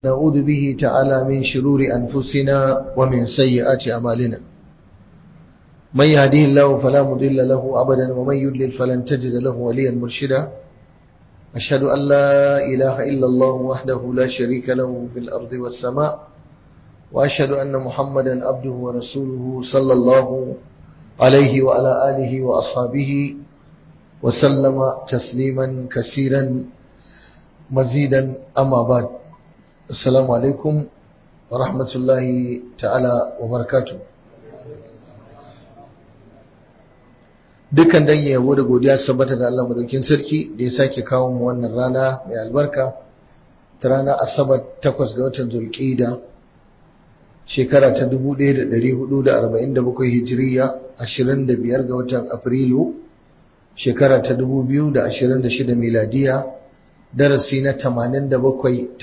نعوذ به تعالى من شرور أنفسنا ومن سيئات أعمالنا من يهديه الله فلا مضل له أبدا ومن يضلل فلن تجد له وليا مرشدا أشهد أن لا إله إلا الله وحده لا شريك له في الأرض والسماء وأشهد أن محمدا عبده ورسوله صلى الله عليه وعلى آله وأصحابه وسلم تسليما كثيرا مزيدا أما بعد السلام عليكم ورحمة الله تعالى وبركاته dukkan dangi yabo da godiya sabbata ga Allah madaukin sarki da ya sake kawo mu wannan rana mai albarka ta rana asabar 8 ga watan zulqa'ida shekara ta 1447 hijiriya 25 ga watan afrilu shekara ta 2026 miladiya darasi na 87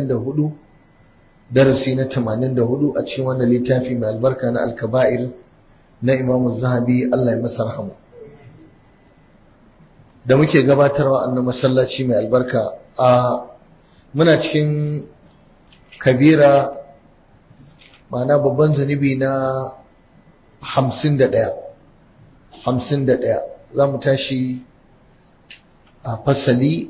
84 darasi na 84 a cikin wannan littafi mai albarka na alkaba'ir na imamu zahabi Allah ya masa rahama da muke gabatarwa annan masallaci mai albarka a muna cikin kabira ma'ana babban zunubi na 51 51 za mu tashi a fasali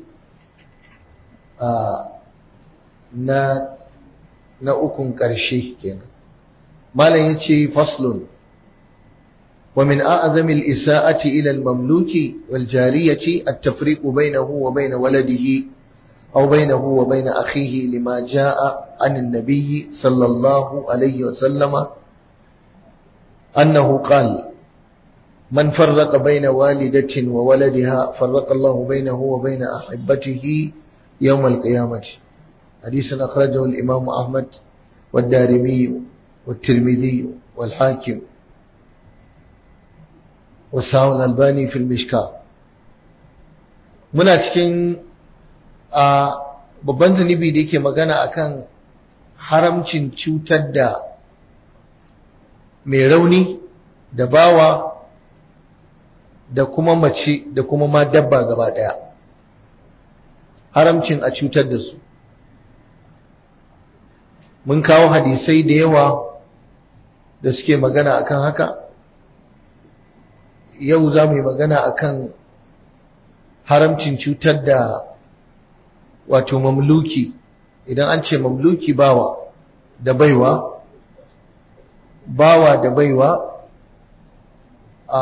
na na ukun ƙarshe kenan malam yace faslun wa min a'zami al-isa'ati ila al-mamluki wal jariyati at-tafriq bainahu wa bain waladihi aw bainahu wa bain akhihi lima jaa'a an an-nabiy sallallahu alayhi wa sallama annahu qala من فرق بين والدة وولدها فرق الله بينه وبين أحبته يوم القيامة حديث أخرجه الإمام أحمد والدارمي والترمذي والحاكم والساو الألباني في المشكاة muna cikin a babban zunubi da yake magana akan haramcin cutar da mai rauni da bawa da kuma mace da kuma ma dabba gaba daya haramcin a cutar da su mun kawo hadisai da yawa da suke magana akan haka yau za mu yi magana akan haramcin cutar da wato mamluki idan an ce mamluki bawa da baiwa bawa da baiwa a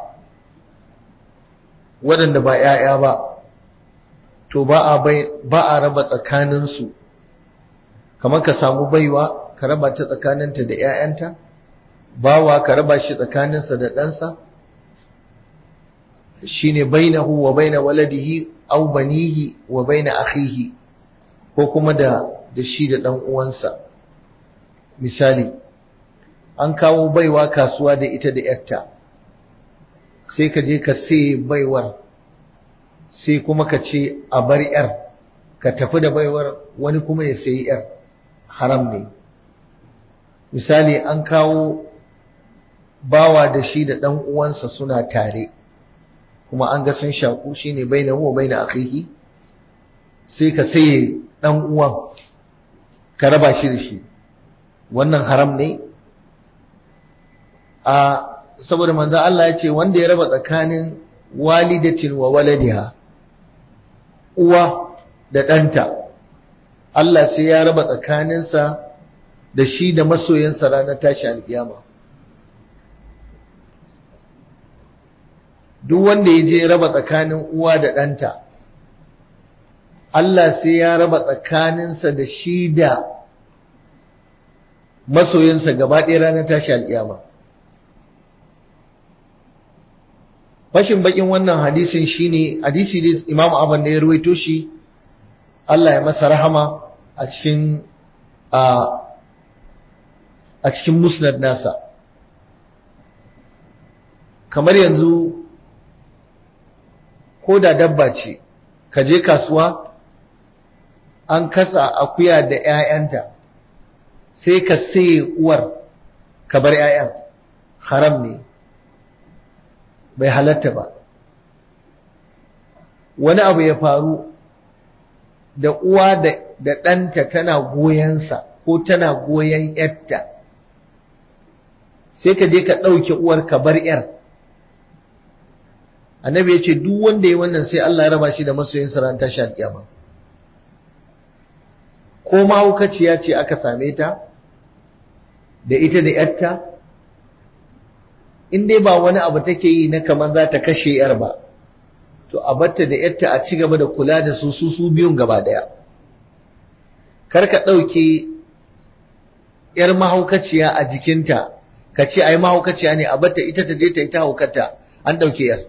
waɗanda ba ‘ya'ya ba, to ba a raba tsakaninsu, kamar ka samu baiwa ka raba ta tsakaninta da ‘ya'yanta, bawa ka raba shi tsakaninsa da ɗansa, shi ne bainahu wa baina waladihi au banihi wa baina akhihi ko kuma da da shi da ɗan uwansa. Misali, an kawo baiwa kasuwa da ita da ‘yarta. sai ka je ka sai baiwar sai kuma ka ce a bar yar ka tafi da baiwar wani kuma ya sayi yar haram ne misali an kawo bawa da shi da ɗan uwansa suna tare kuma an ga sun shaku shine baina huwa baina akhihi sai ka saye ɗan uwan ka raba shi da shi wannan haram ne a saboda manzo Allah ya ce wanda ya raba tsakanin walidatin wa waladiha uwa da ɗanta Allah sai ya raba tsakaninsa da shi da masoyansa ranar tashi alƙiyama duk wanda ya je raba tsakanin uwa da ɗanta Allah sai ya raba tsakaninsa da shi da masoyansa gaba ɗaya ranar tashi alƙiyama fashin bakin wannan hadisin shine hadisi da Imam Ahmad ne ya ruwaito shi Allah ya masa rahama a cikin a cikin musnad nasa kamar yanzu ko da dabba ce ka je kasuwa an kasa akuya da 'ya'yanta sai ka saye uwar ka bar 'ya'yan haram ne bai halatta ba wani abu ya faru da uwa da ɗanta tana goyensa ko tana goyon ‘yarta sai ka je ka ɗauke uwar ka bar ‘yar annabi ya ce duk wanda ya wannan sai Allah ya raba shi da masoyin ran tashi alƙiyama ko mahaukaciya ce aka same ta da ita da ‘yarta in dai ba wani abu take yi na kamar za ta kashe ‘yar ba to a batta da ‘yarta a ci gaba da kula da su su su biyun gaba ɗaya kar ka ɗauke ‘yar mahaukaciya a jikinta ka ce ai mahaukaciya ne a batta ita ta je ta yi ta haukata an ɗauke ‘yar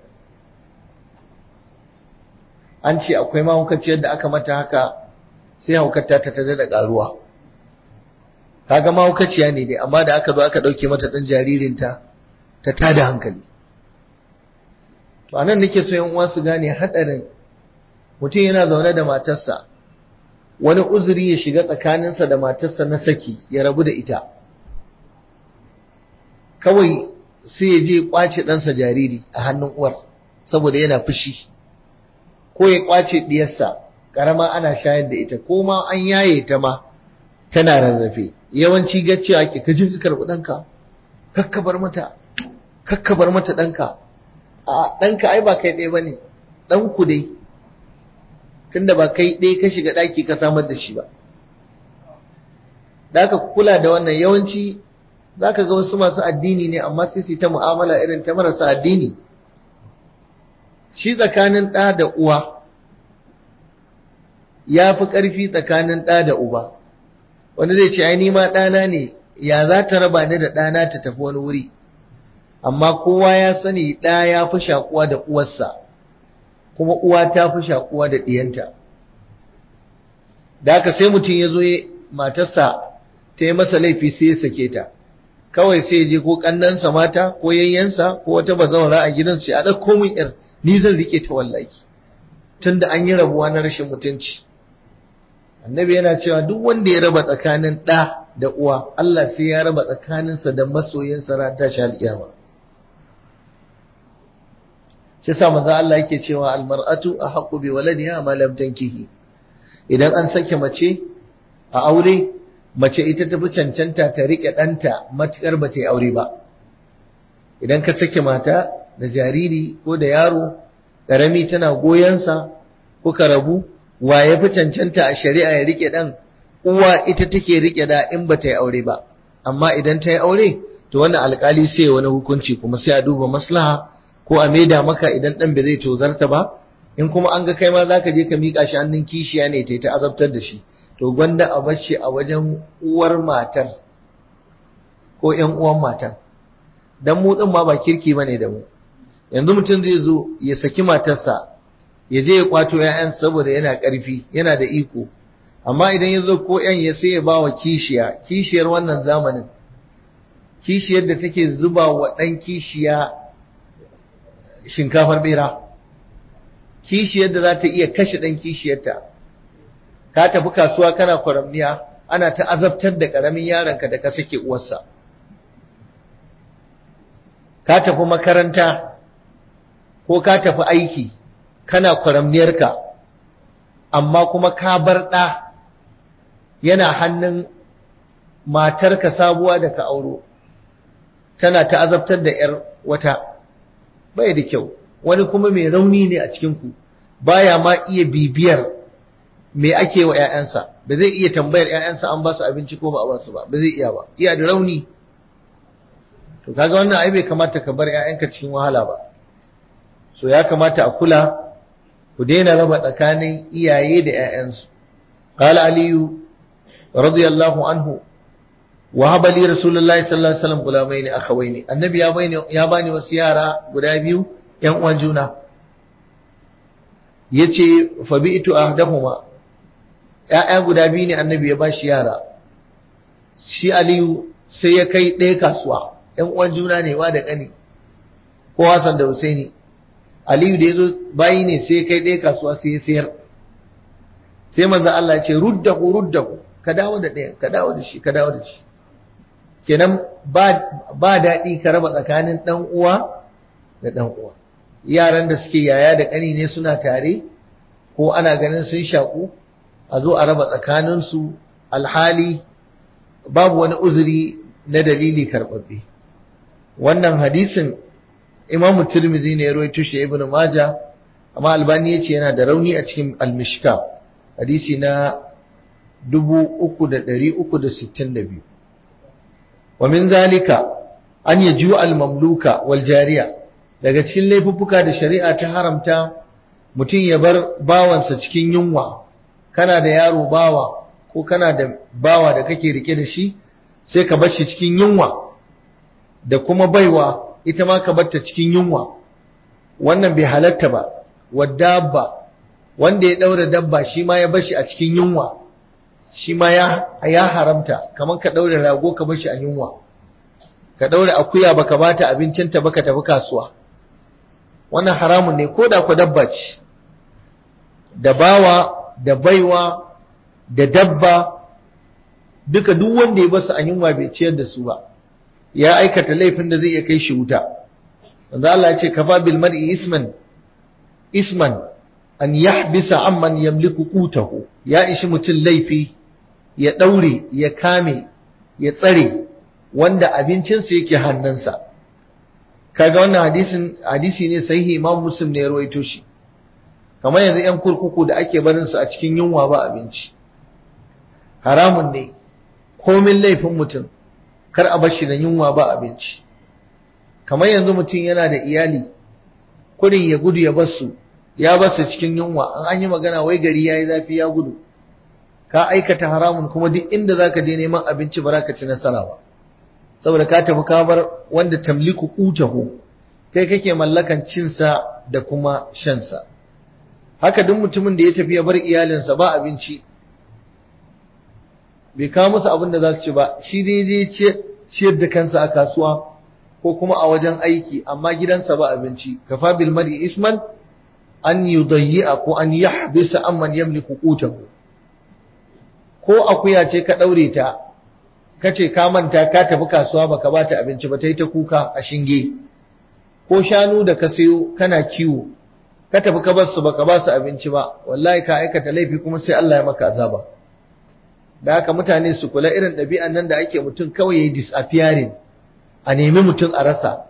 an ce akwai mahaukaciyar da aka mata haka sai haukata ta tada da ƙaruwa kaga mahaukaciya ne dai amma da aka zo aka ɗauke mata ɗan jaririnta ta tada hankali to anan nake so yan uwa su gane haɗarin mutum yana zaune da matarsa wani uzuri ya shiga tsakaninsa da matarsa na saki ya rabu da ita kawai sai ya je kwace ɗansa jariri a hannun uwar saboda yana fushi ko ya kwace ɗiyarsa ƙarama ana shayar da ita ko ma an yaye ta ma tana rarrafe yawanci gaccewa ake ka je ka karɓi ɗanka kakkabar mata kakkabar mata ɗanka a ɗanka ai ba kai ɗaya ba ne ɗanku dai tunda ba kai ɗaya ka shiga ɗaki ka samar da shi ba da aka kula da wannan yawanci za ka ga wasu masu addini ne amma sai su ta mu'amala irin ta marasa addini shi tsakanin ɗa da uwa ya fi ƙarfi tsakanin ɗa da uba wanda zai ce ai ni ma ɗana ne ya za ta raba ni da ɗana ta tafi wani wuri amma kowa ya sani ɗa ya fi shakuwa da uwarsa kuma uwa ta fi shakuwa da ɗiyanta da haka sai mutum ya zo matarsa ta yi masa laifi sai ya sake ta kawai sai ya je ko ƙannansa mata ko yayyansa ko wata bazawara a gidansu ya ɗauko min ƴar ni zan rike ta wallahi tunda an yi rabuwa na rashin mutunci annabi yana cewa duk wanda ya raba tsakanin ɗa da uwa Allah sai ya raba tsakaninsa da masoyinsa ran tashi alƙiyama shi yasa manzo Allah yake cewa almar'atu ahqqu bi waladiha ma lam tankihi idan an sake mace a aure mace ita tafi cancanta ta rike ɗanta matukar ba ta yi aure ba idan ka sake mata da jariri ko da yaro ƙarami tana goyonsa kuka rabu wa ya fi cancanta a shari'a ya rike ɗan uwa ita take rike da in ba ta yi aure ba amma idan ta yi aure to wannan alkali sai wani hukunci kuma sai a duba maslaha ko a maida maka idan ɗan bai zai tozarta ba in kuma an ga kai ma za ka je ka miƙa shi hannun kishiya ne ta ta azabtar da shi to gwanda a bace a wajen uwar matar ko ƴan uwan matar dan mu ɗin ma ba kirki bane da mu yanzu mutum zai zo ya saki matarsa ya je ya kwato ‘ya'yan saboda yana ƙarfi yana da iko amma idan ya zo ko ‘yan ya sai ya ba wa kishiya kishiyar wannan zamanin kishiyar da take zuba wa ɗan kishiya shinkafar bera kishiyar da za ta iya kashe ɗan kishiyarta ka tafi kasuwa kana kwaramniya ana ta azabtar da ƙaramin yaronka da ka sake uwarsa ka tafi makaranta ko ka tafi aiki kana kwaramniyarka amma kuma ka bar ɗa yana hannun matarka sabuwa da ka auro tana ta azabtar da ‘yar wata bai da kyau wani kuma mai rauni ne a cikinku baya ma iya bibiyar me ake wa ‘ya'yansa ba zai iya tambayar ‘ya'yansa an ba su abinci ko ba a ba su ba ba zai iya ba iya da rauni to kaga wannan ai bai kamata ka bar ‘ya'yanka cikin wahala ba so ya kamata a kula ku daina raba tsakanin iyaye da ‘ya'yansu. Ƙala Aliyu, radiyallahu anhu, wa haɓa li Rasulullahi sallallahu Alaihi wasallam gulamai ne aka ne. Annabi ya bani wasu yara guda biyu ‘yan uwan juna. Ya ce, fabi ito a dahuma, ‘ya'ya guda biyu ne annabi ya ba shi yara. Shi Aliyu sai ya kai ɗaya kasuwa, ‘yan uwan juna ne wa da ƙani, ko Hassan da Husaini. Aliyu da ya zo bayi ne sai kai ɗaya kasuwa sai ya sayar. Sai manzo Allah ce ruddahu ruddahu ka dawo da ɗaya ka dawo da shi ka dawo da shi. Kenan ba ba daɗi ka raba tsakanin ɗan uwa da ɗan uwa. Yaran da suke yaya da ƙani ne suna tare ko ana ganin sun shaƙu a zo a raba tsakaninsu alhali babu wani uzuri na dalili karɓaɓɓe wannan hadisin imamu tirmidhi ne ya rawaito shi ibn maja amma albani yace yana da rauni a cikin al-mishka hadisi na 3362 wa min zalika an yaju al-mamluka wal jariya daga cikin laifuffuka da shari'a ta haramta mutum ya bar bawansa cikin yunwa kana da yaro bawa ko kana da bawa da kake rike da shi sai ka bar shi cikin yunwa da kuma baiwa ita ma ka barta cikin yunwa wannan bai halatta ba wadabba wanda ya daura dabba shi ma ya bashi a cikin yunwa shi ma ya ya haramta kamar ka daura rago ka bashi a yunwa ka daura akuya baka bata abincinta baka tafi kasuwa wannan haramun ne ko da ku dabba ce da bawa da baiwa da dabba duka duk wanda ya basu a yunwa bai ciyar da su ba ya aikata laifin da zai iya kai shi wuta wanda Allah ya ce kafa bil mar'i isman isman an yahbisa amman yamliku qutahu ya ishi mutum laifi ya daure ya kame ya tsare wanda abincinsa yake hannunsa kaga wannan hadisin hadisi ne sahihi Imam Muslim ne ya rawaito shi kamar yanzu yan kurkuku da ake barin su a cikin yunwa ba abinci haramun ne komin laifin mutum kar a bashi da yunwa ba abinci kamar yanzu mutum yana da iyali kudin ya gudu ya basu ya basu cikin yunwa an an yi magana wai gari yayi zafi ya gudu ka aikata haramun kuma duk inda zaka je neman abinci ba za ka ci nasara ba saboda ka tafi ka bar wanda tamliku qutahu kai kake mallakan cinsa da kuma shansa haka duk mutumin da ya tafi ya bar iyalinsa ba abinci bai kawo musu abin da za su ci ba shi dai zai ciyar da kansa a kasuwa ko kuma a wajen aiki amma gidansa ba abinci kafa bil mar'i isman an yudayyi'a ko an yahbisa amman yamliku qutahu ko akuya ce ka daure ta kace ka manta ka tafi kasuwa baka bata abinci ba tai ta kuka a shinge ko shanu da ka sayo kana kiwo ka tafi ka bar su baka ba su abinci ba wallahi ka aikata laifi kuma sai Allah ya maka azaba da haka mutane su kula irin ɗabi'an nan da ake mutum kawai yayi disappearing a nemi mutum a rasa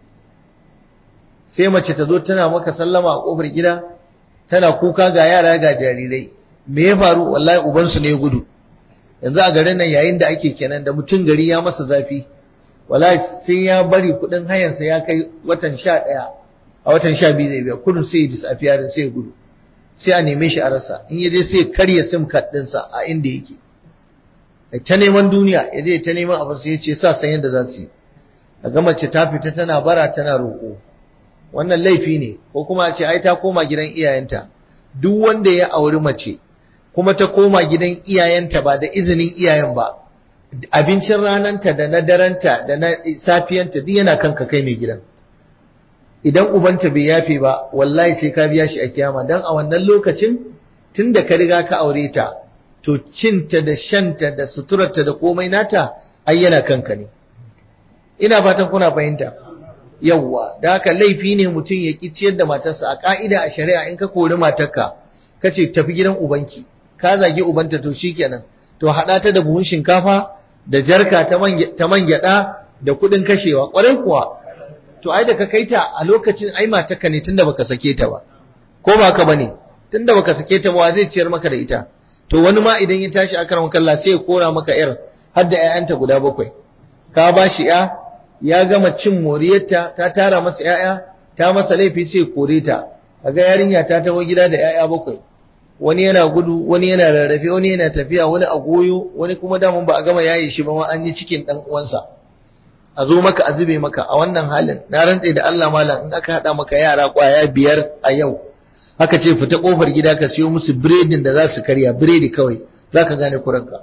sai mace ta zo tana maka sallama a kofar gida tana kuka ga yara ga jarirai me ya faru wallahi ubansu ne ya gudu yanzu a garin nan yayin da ake kenan da mutum gari ya masa zafi wallahi sai ya bari kuɗin hayansa ya kai watan sha ɗaya a watan sha biyu zai biya kudin sai ya disappearing sai ya gudu sai a neme shi a rasa in ya je sai karya sim card ɗinsa a inda yake ta neman duniya ya je ta neman abin sai ya ce sa san yadda za su yi a ga mace ta fita tana bara tana roƙo wannan laifi ne ko kuma a ce ai ta koma gidan iyayenta duk wanda ya auri mace kuma ta koma gidan iyayenta ba da izinin iyayen ba abincin rananta da na daranta da na safiyanta duk yana kanka kai mai gidan idan ubanta bai yafe ba wallahi sai ka biya shi a kiyama dan a wannan lokacin tunda ka riga ka aure ta to cinta da shanta da suturarta da komai nata ai yana kanka ne ina fatan kuna fahimta yawwa da haka laifi ne mutum ya ki ciyar da matarsa a ka'ida a shari'a in ka kori matarka ka ce tafi gidan ubanki ka zagi ubanta to shikenan to haɗa ta da buhun shinkafa da jarka ta man gyaɗa da kuɗin kashewa ƙwarai kuwa to ai da ka kai ta a lokacin ai matarka ne tunda baka sake ta ba ko ba ka bane tunda baka sake ta ba zai ciyar maka da ita to wani ma idan ya tashi akaran kalla sai ya kora maka yar har da ƴaƴanta guda bakwai ka ba shi ƴa ya gama cin moriyarta ta tara masa ƴaƴa ta masa laifi sai kore ta kaga yarinya ta taho gida da ƴaƴa bakwai wani yana gudu wani yana rarrafe wani yana tafiya wani a goyo wani kuma damun ba a gama yaye shi ba ma an yi cikin dan uwansa a zo maka a zube maka a wannan halin na rantse da Allah malam in aka hada maka yara kwaya biyar a yau haka ce fita kofar gida ka siyo musu biredin da za su karya biredi kawai za ka gane kuranka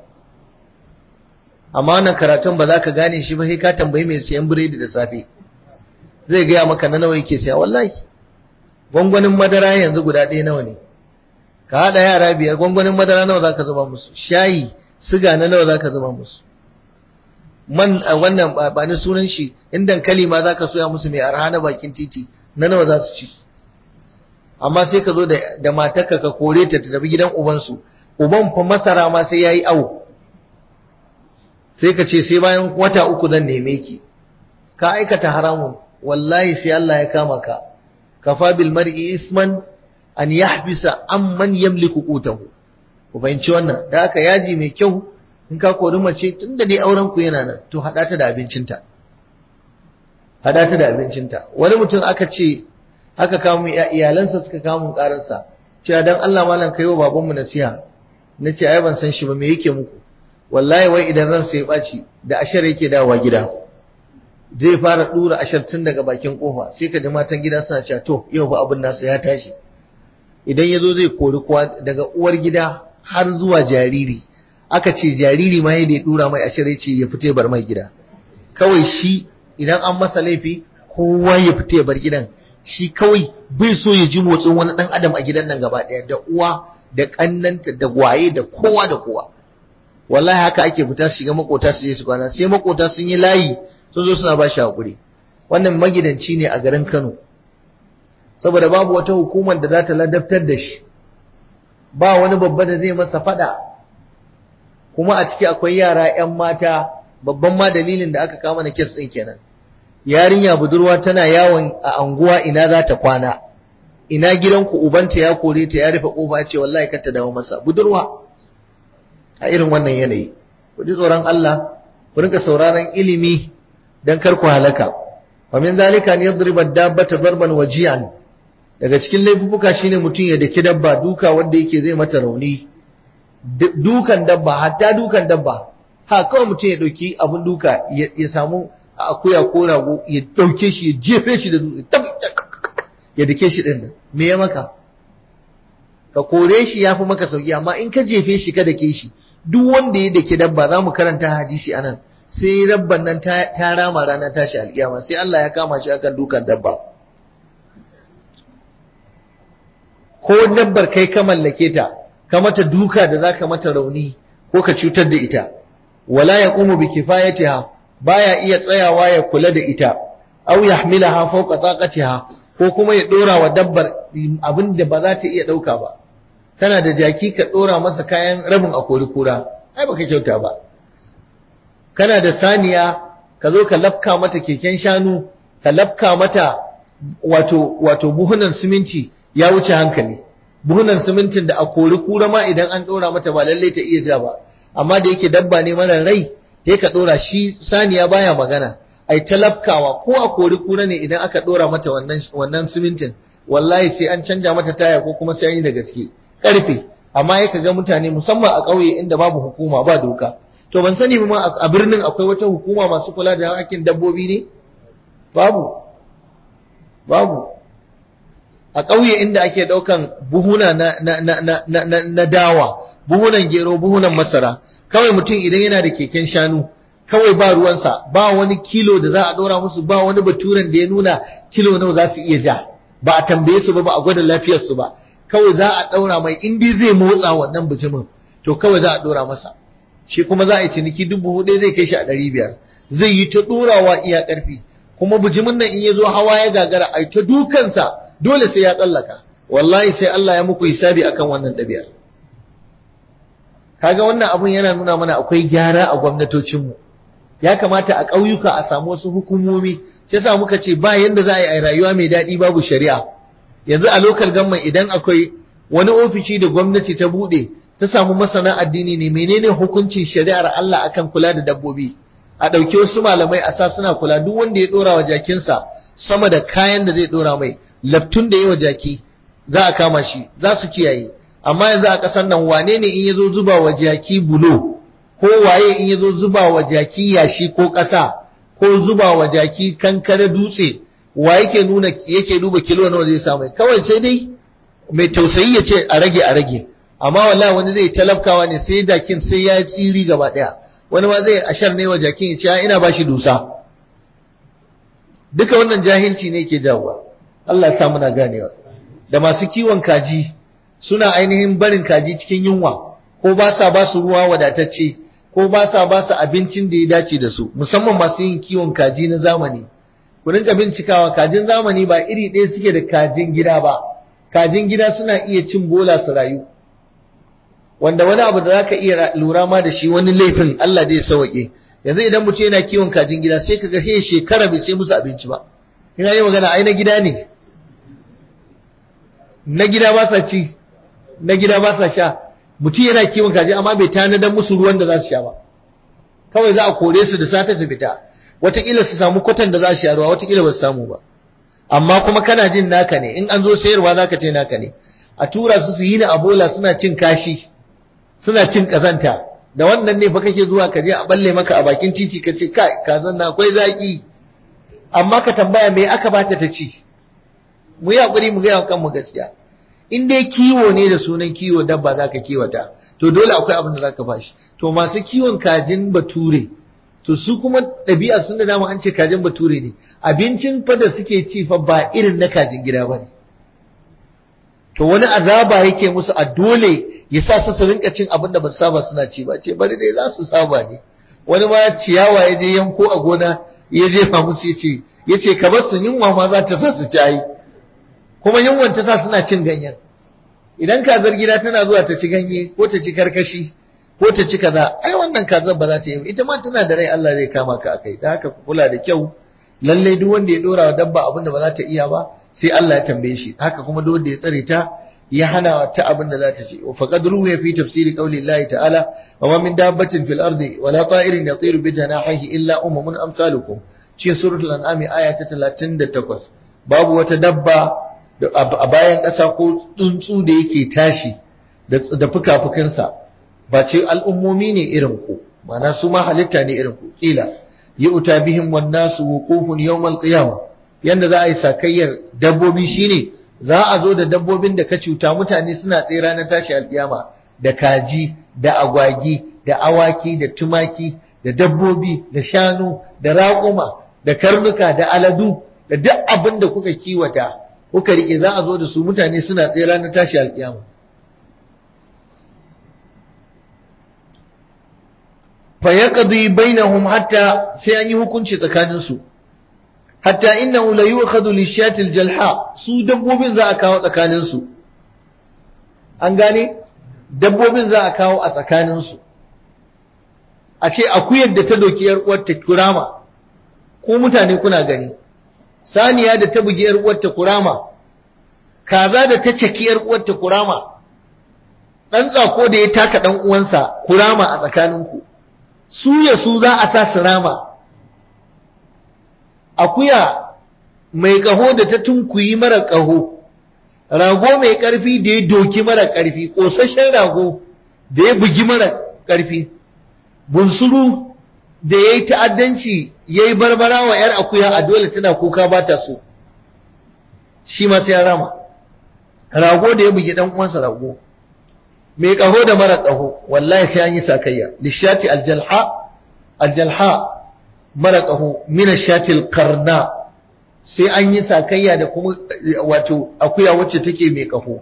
amma wannan karatun ba za ka gane shi ba sai ka tambayi mai siyan biredi da safe zai gaya maka na nawa yake siya wallahi gwangwanin madara yanzu guda ɗaya nawa ne ka haɗa yara biyar gwangwanin madara nawa za ka zuba musu shayi siga na nawa za ka zuba musu man wannan ba ni sunan shi in dankali ma za ka soya musu mai arha na bakin titi na nawa za su ci amma sai ka zo da matarka ka kore ta ta tafi gidan ubansu uban fa masara ma sai yayi awo sai ka ce sai bayan wata uku zan neme ki ka aikata haramun wallahi sai Allah ya kama ka kafa bil mar'i isman an yahbisa amman yamliku qutahu ku fahimci wannan da haka yaji mai kyau in ka kori mace tunda dai auren ku yana nan to hada ta da abincinta hada ta da abincinta wani mutum aka ce aka kawo iyalansa suka kawo mun karansa cewa dan Allah malam kai wa babanmu nasiha nace ai ban san shi ba me yake muku wallahi wai idan ransa ya ɓaci da ashar yake dawowa gida zai fara ɗura ashar tun daga bakin ƙofa sai ka ji matan gida suna cewa to yau ba abin nasa ya tashi idan ya zo zai kori kowa daga uwar gida har zuwa jariri aka ce jariri ma yadda ya ɗura mai ashar ya ce ya fita ya bar mai gida kawai shi idan an masa laifi kowa ya fita ya bar gidan shi kawai bai so ya ji motsin wani ɗan adam a gidan nan gaba ɗaya da uwa da ƙannanta da gwaye da kowa da kowa wallahi haka ake fita su shiga makota su je su kwana sai makota sun yi layi sun zo suna ba shi hakuri wannan magidanci ne a garin Kano saboda babu wata hukumar da za ta ladabtar da shi ba wani babba da zai masa fada kuma a ciki akwai yara 'yan mata babban ma dalilin da aka kama na kes ɗin kenan yarinya budurwa tana yawon a anguwa ina za ta kwana ina gidanku ubanta ya kore ta ya rufe kofa ce wallahi kar ta dawo masa budurwa a irin wannan yanayi ku ji tsoron Allah ku rinka sauraron ilimi dan kar ku halaka wa min zalika ne yadriba dabbata darban wajian daga cikin laifuka shine mutum ya daki dabba duka wanda yake zai mata rauni dukan dabba hatta dukan dabba ha kawai mutum ya dauki abun duka ya samu akuya ko rago ya dauke shi ya jefe shi da dutse ya dake shi din me ya maka ka kore shi yafi maka sauki amma in ka jefe shi ka dake shi duk wanda ya dake dabba za mu karanta hadisi anan sai rabban nan ta rama rana tashi alkiyama sai Allah ya kama shi akan dukan dabba ko dabbar kai ka mallake ta ka mata duka da zaka mata rauni ko ka cutar da ita wala yaqumu bi kifayatiha baya iya tsayawa ya kula da ita aw yahmilaha fawqa taqatiha ko kuma ya dora wa dabbar abin da ba za ta iya dauka ba kana da jaki ka dora masa kayan rabin akori kura ai baka kyauta ba kana da saniya ka zo ka lafka mata keken shanu ka lafka mata wato wato buhunan siminti ya wuce hankali buhunan simintin da a kori kura ma idan an dora mata ba lalle ta iya ja ba amma da yake dabba ne mara rai sai ka dora shi saniya baya magana ai talafkawa ko a kori kura ne idan aka dora mata wannan wannan simintin wallahi sai an canja mata taya ko kuma sai an yi da gaske karfe amma ya ga mutane musamman a ƙauye inda babu hukuma ba doka to ban sani ba a birnin akwai wata hukuma masu kula da hakkin dabbobi ne babu babu a ƙauye inda ake ɗaukan buhuna na, na, na, na, na, na dawa buhunan gero buhunan masara kawai mutum idan yana da keken shanu kawai ba ruwansa ba wani kilo da za a ɗora musu ba wani baturen da ya nuna kilo nawa za su iya ja ba a tambaye su ba ba a gwada lafiyarsu ba kawai za a ɗaura mai indi zai motsa wannan bijimin to kawai za a ɗora masa shi kuma za a yi ciniki dubu hudu zai kai shi a ɗari biyar zai yi ta ɗorawa iya ƙarfi kuma bijimin nan in ya zo hawa ya gagara a ta dukansa dole sai ya tsallaka wallahi sai Allah ya muku hisabi akan wannan ɗabi'ar kaga wannan abun yana nuna mana akwai gyara a gwamnatocinmu ya kamata a ƙauyuka a samu wasu hukumomi shi yasa muka ce ba yanda za a yi rayuwa mai daɗi babu shari'a yanzu a lokal gamman idan akwai wani ofishi da gwamnati ta buɗe ta samu masana addini ne menene hukuncin shari'ar Allah akan kula da dabbobi a ɗauki wasu malamai a sa suna kula duk wanda ya ɗora wa jakinsa sama da kayan da zai ɗora mai laftun da yi wa jaki za a kama shi za su kiyaye amma yanzu a ƙasar nan wane ne in ya zo zuba wa jaki bulo ko waye in ya zo zuba wa jaki yashi ko ƙasa ko zuba wa jaki kankare dutse wa yake nuna yake duba kilo nawa zai samu kawai sai dai mai tausayi ya ce a rage a rage amma wallahi wani zai talafkawa ne sai jakin sai ya tsiri gaba daya wani ma zai ashar ne wa jakin ya ce ina bashi dusa duka wannan jahilci ne ke jawowa Allah ya sa muna ganewa da masu kiwon kaji suna ainihin barin kaji cikin yunwa ko ba sa ba su ruwa wadatacce ko ba sa ba su abincin da ya dace da su musamman masu yin kiwon kaji na zamani ku rinka bincikawa kajin zamani ba iri ɗaya suke da kajin gida ba kajin gida suna iya cin bola su rayu wanda wani abu da zaka iya lura ma da shi wani laifin Allah zai sauke yanzu idan mutum yana kiwon kajin gida sai kaga he shekara bai sai musu abinci ba ina yi magana ai na gida ne na gida ba sa ci na gida ba sa sha mutum yana kiwon kaji amma bai tanadar musu ruwan da za su sha ba kawai za a kore su da safe su fita wataƙila su samu kwatan da za su sha ruwa wataƙila ba su samu ba amma kuma kana jin naka ne in an zo sayarwa za ka ce naka ne a tura su su yi na abola suna cin kashi suna cin kazanta da wannan ne fa kake zuwa ka je a balle maka a bakin titi ka ce kai kazan na akwai zaki amma ka tambaya me aka bata ta ci mu yi hakuri mu gaya kanmu gaskiya in dai kiwo ne da sunan kiwo dabba zaka kiwata to dole akwai abin da zaka bashi to masu kiwon kajin bature to su kuma ɗabi'a sun da dama an ce kajin bature ne abincin fa da suke ci fa ba irin na kajin gida ba ne to wani azaba yake musu a dole ya sa su su rinka cin abin da ba su saba suna ci ba ce bari dai za su saba ne wani ma ciyawa ya je yanko a gona ya jefa musu ya ce ya ce kamar su yunwa ma za ta sa su ci ayi kuma yunwan ta sa suna cin ganyen idan kazar gida tana zuwa ta ci ganye ko ta ci karkashi ko ta ci kaza ai wannan kazar ba za ta yi ita ma tana da rai Allah zai kama ka akai da haka ku kula da kyau lalle duk wanda ya dora wa dabba abin da ba za ta iya ba sai Allah ya tambaye shi haka kuma duk wanda ya tsare ta ya hana ta abin da za ta ci wa faqad ruwiya fi tafsiri qawli Allah ta'ala wa ma min dabbatin fil ardi wa la ta'irin yatiru bi janahihi illa umamun amsalukum cikin suratul an'am aya ta 38 babu wata dabba a bayan ƙasa ko tsuntsu da yake tashi da fuka-fukinsa ba ce al'ummomi ne irin ku mana su ma halitta ne irin ku kila yi uta bihim wannan su wukufun yawmal qiyama yanda za a yi sakayyar dabbobi shine za a zo da dabbobin da ka cuta mutane suna tsira na tashi alkiyama da kaji da agwagi da awaki da tumaki da dabbobi da shanu da raƙuma da karnuka da aladu da duk abin da kuka kiwata kuka rike za a zo da su mutane suna tsira na tashi alkiyama fayaqdi bainahum hatta sai an yi hukunci tsakanin su hatta innahu la yu'khadhu lishati aljalha su dabbobin za a kawo tsakanin su an gane dabbobin za a kawo a tsakanin su a ce akuyar da ta doki yar uwar ta kurama ko mutane kuna gani saniya da ta bugi yar uwar ta kurama kaza da ta caki yar uwar ta kurama dan tsako da ya taka dan uwansa kurama a tsakaninku su ya su za a sa su rama akuya mai ƙaho da ta tunkuyi mara ƙaho rago mai ƙarfi da ya doki mara ƙarfi ƙosashen rago da ya bugi mara ƙarfi bunsuru da ya yi ta'addanci ya yi barbara wa ‘yar akuya a dole tana kuka ba ta so shi masu ya rama rago da ya bugi ɗan uwansa rago mai ƙaho da mara ƙaho wallahi sai an yi sakayya lishati aljalha aljalha mara ƙaho mina shatil karna sai an yi sakayya da kuma wato akuya wacce take mai ƙaho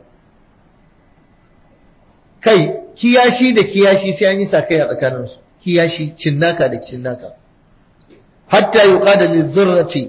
kai kiyashi da kiyashi sai an yi sakayya tsakaninsu kiyashi cinnaka da cinnaka hatta yuqada lizurrati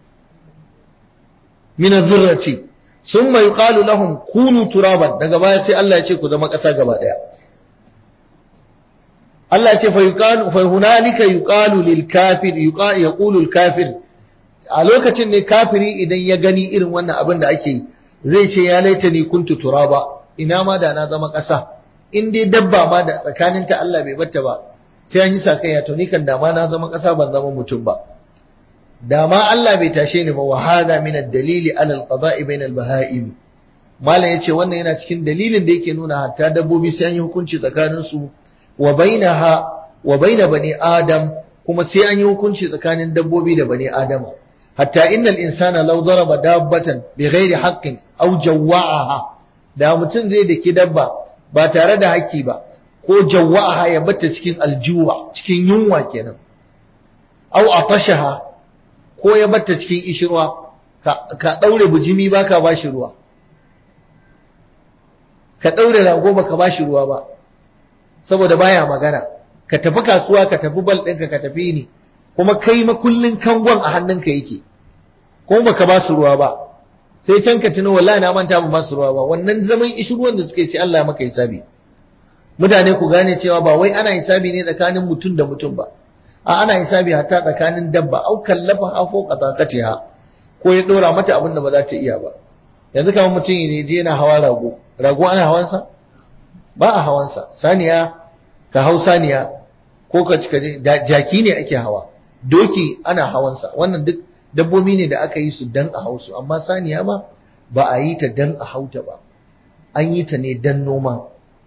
min azurrati summa yuqalu lahum kunu turaban daga baya sai Allah ya ce ku zama ƙasa gaba daya Allah ya ce fa yuqalu fa hunalika yuqalu lil kafir yaqulu al kafir a lokacin ne kafiri idan ya gani irin wannan abin da ake yi zai ce ya laitani kuntu turaba ina ma da na zama ƙasa in dai dabba ma da tsakaninta Allah bai batta ba sai an yi sakayya to ni kan dama na zama ƙasa ban zama mutum ba dama Allah bai tashe ni ba wa hada min ad-dalili ala al-qada'i bain al-baha'im malam yace wannan yana cikin dalilin da yake nuna hatta dabbobi sai an yi hukunci tsakanin su wa bainaha wa baina bani adam kuma sai an yi hukunci tsakanin dabbobi da bani adama hatta innal insana law daraba dabbatan bighairi haqqin aw jawwa'aha da mutum zai daki dabba ba tare da haƙƙi ba ko jawwa'aha ya bata cikin aljuwa cikin yunwa kenan aw atashaha ko ya bata cikin ishirwa ka daure bujimi baka bashi ruwa ka daure rago baka bashi ruwa ba saboda baya magana ka tafi kasuwa ka tafi bal ɗinka ka tafi ni kuma kai makullin kangon a hannunka yake kuma baka ba su ruwa ba sai can ka tuno wallahi na manta ba su ruwa ba wannan zaman ishirwan da suke sai Allah ya maka hisabi mutane ku gane cewa ba wai ana hisabi ne tsakanin mutum da mutum ba a ana hisabi hatta tsakanin dabba au kallafa hafo qatakatiha ko ya dora mata abin da ba za ta iya ba yanzu kamar mutum ne je yana hawa rago rago ana hawansa ba a hawansa saniya ka hau saniya ko ka cika jaki ne ake hawa doki ana hawansa wannan duk dabbobi ne da aka yi su dan a hausu amma saniya ma ba a yi ta dan a hauta ba an yi ta ne dan noma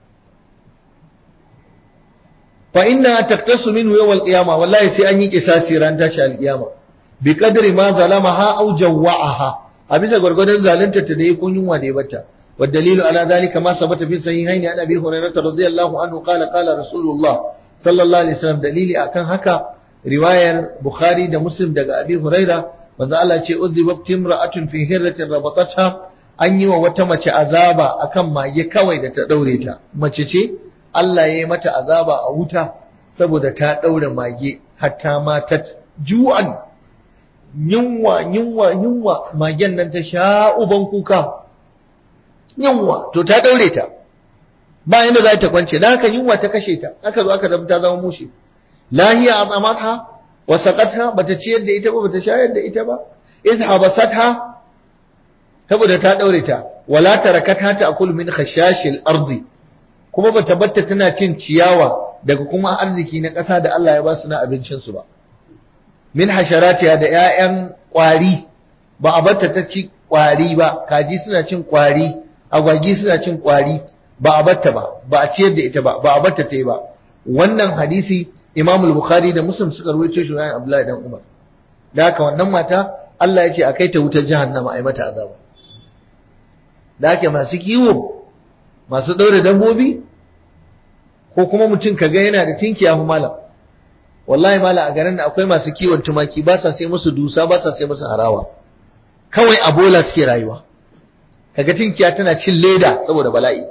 fa inna taktasu minhu yawm al-qiyama wallahi sai an yi kisasi ran tashi al-qiyama bi qadri ma zalamaha aw jawwa'aha a bisa gurgurdan zalunta ta da yi kun yunwa da ya bata wa dalilu ala dhalika ma sabata fi sahihain an abi hurairah radiyallahu anhu qala qala rasulullah sallallahu alaihi wasallam dalili akan haka riwayar bukhari da muslim daga abi hurairah manzo Allah ce uzibat timra'atun fi hirratin rabatatha an yi wa wata mace azaba akan mage kawai da ta daure ta mace ce Allah ya yi mata azaba a wuta saboda ta daure mage hatta matat ju'an yunwa yunwa yunwa magen nan ta sha uban kuka yunwa to ta daure ta ba yanda za ta kwance dan haka yunwa ta kashe ta aka zo aka zama ta zama mushi lahiya azamatha wa saqatha bata ciyar da ita ba bata shayar da ita ba iz habasatha saboda ta daure ta wala tarakatha ta'kul min khashashil ardi kuma bata batta tana cin ciyawa daga kuma arziki na ƙasa da Allah ya ba su na abincin su ba min hasharatiya da ƴaƴan ƙwari ba a batta ta ci ƙwari ba kaji suna cin ƙwari agwagi suna cin ƙwari ba a batta ba ba a ciyar da ita ba ba a batta ta yi ba wannan hadisi Imam al-Bukhari da Muslim suka rawaito shi bayan Abdullahi dan Umar da haka wannan mata Allah ya ce a kai ta wutar jahannama a yi mata azaba da haka masu kiwo masu ɗaure dabbobi ko kuma mutum ka ga yana da tinkiya fa malam wallahi malam a garin da akwai masu kiwon tumaki ba sa sai musu dusa ba sa sai musu harawa kawai a bola suke rayuwa kaga tinkiya tana cin leda saboda bala'i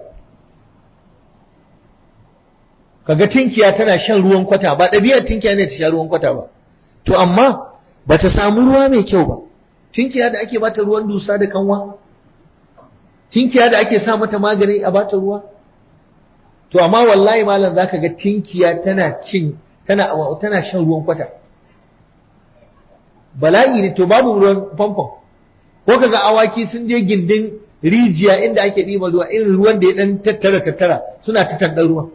kaga tinkiya tana shan ruwan kwata ba ɗabi'ar tinkiya ne ta sha ruwan kwata ba to amma ba ta samu ruwa mai kyau ba tinkiya da ake bata ruwan dusa da kanwa tinkiya da ake sa mata magani a bata ruwa to amma wallahi malam zaka ga tinkiya tana cin tana tana shan ruwan kwata bala'i ne to babu ruwan famfon ko kaga awaki sun je gindin rijiya inda ake ɗiba ruwa irin ruwan da ya dan tattara tattara suna ta tandan ruwan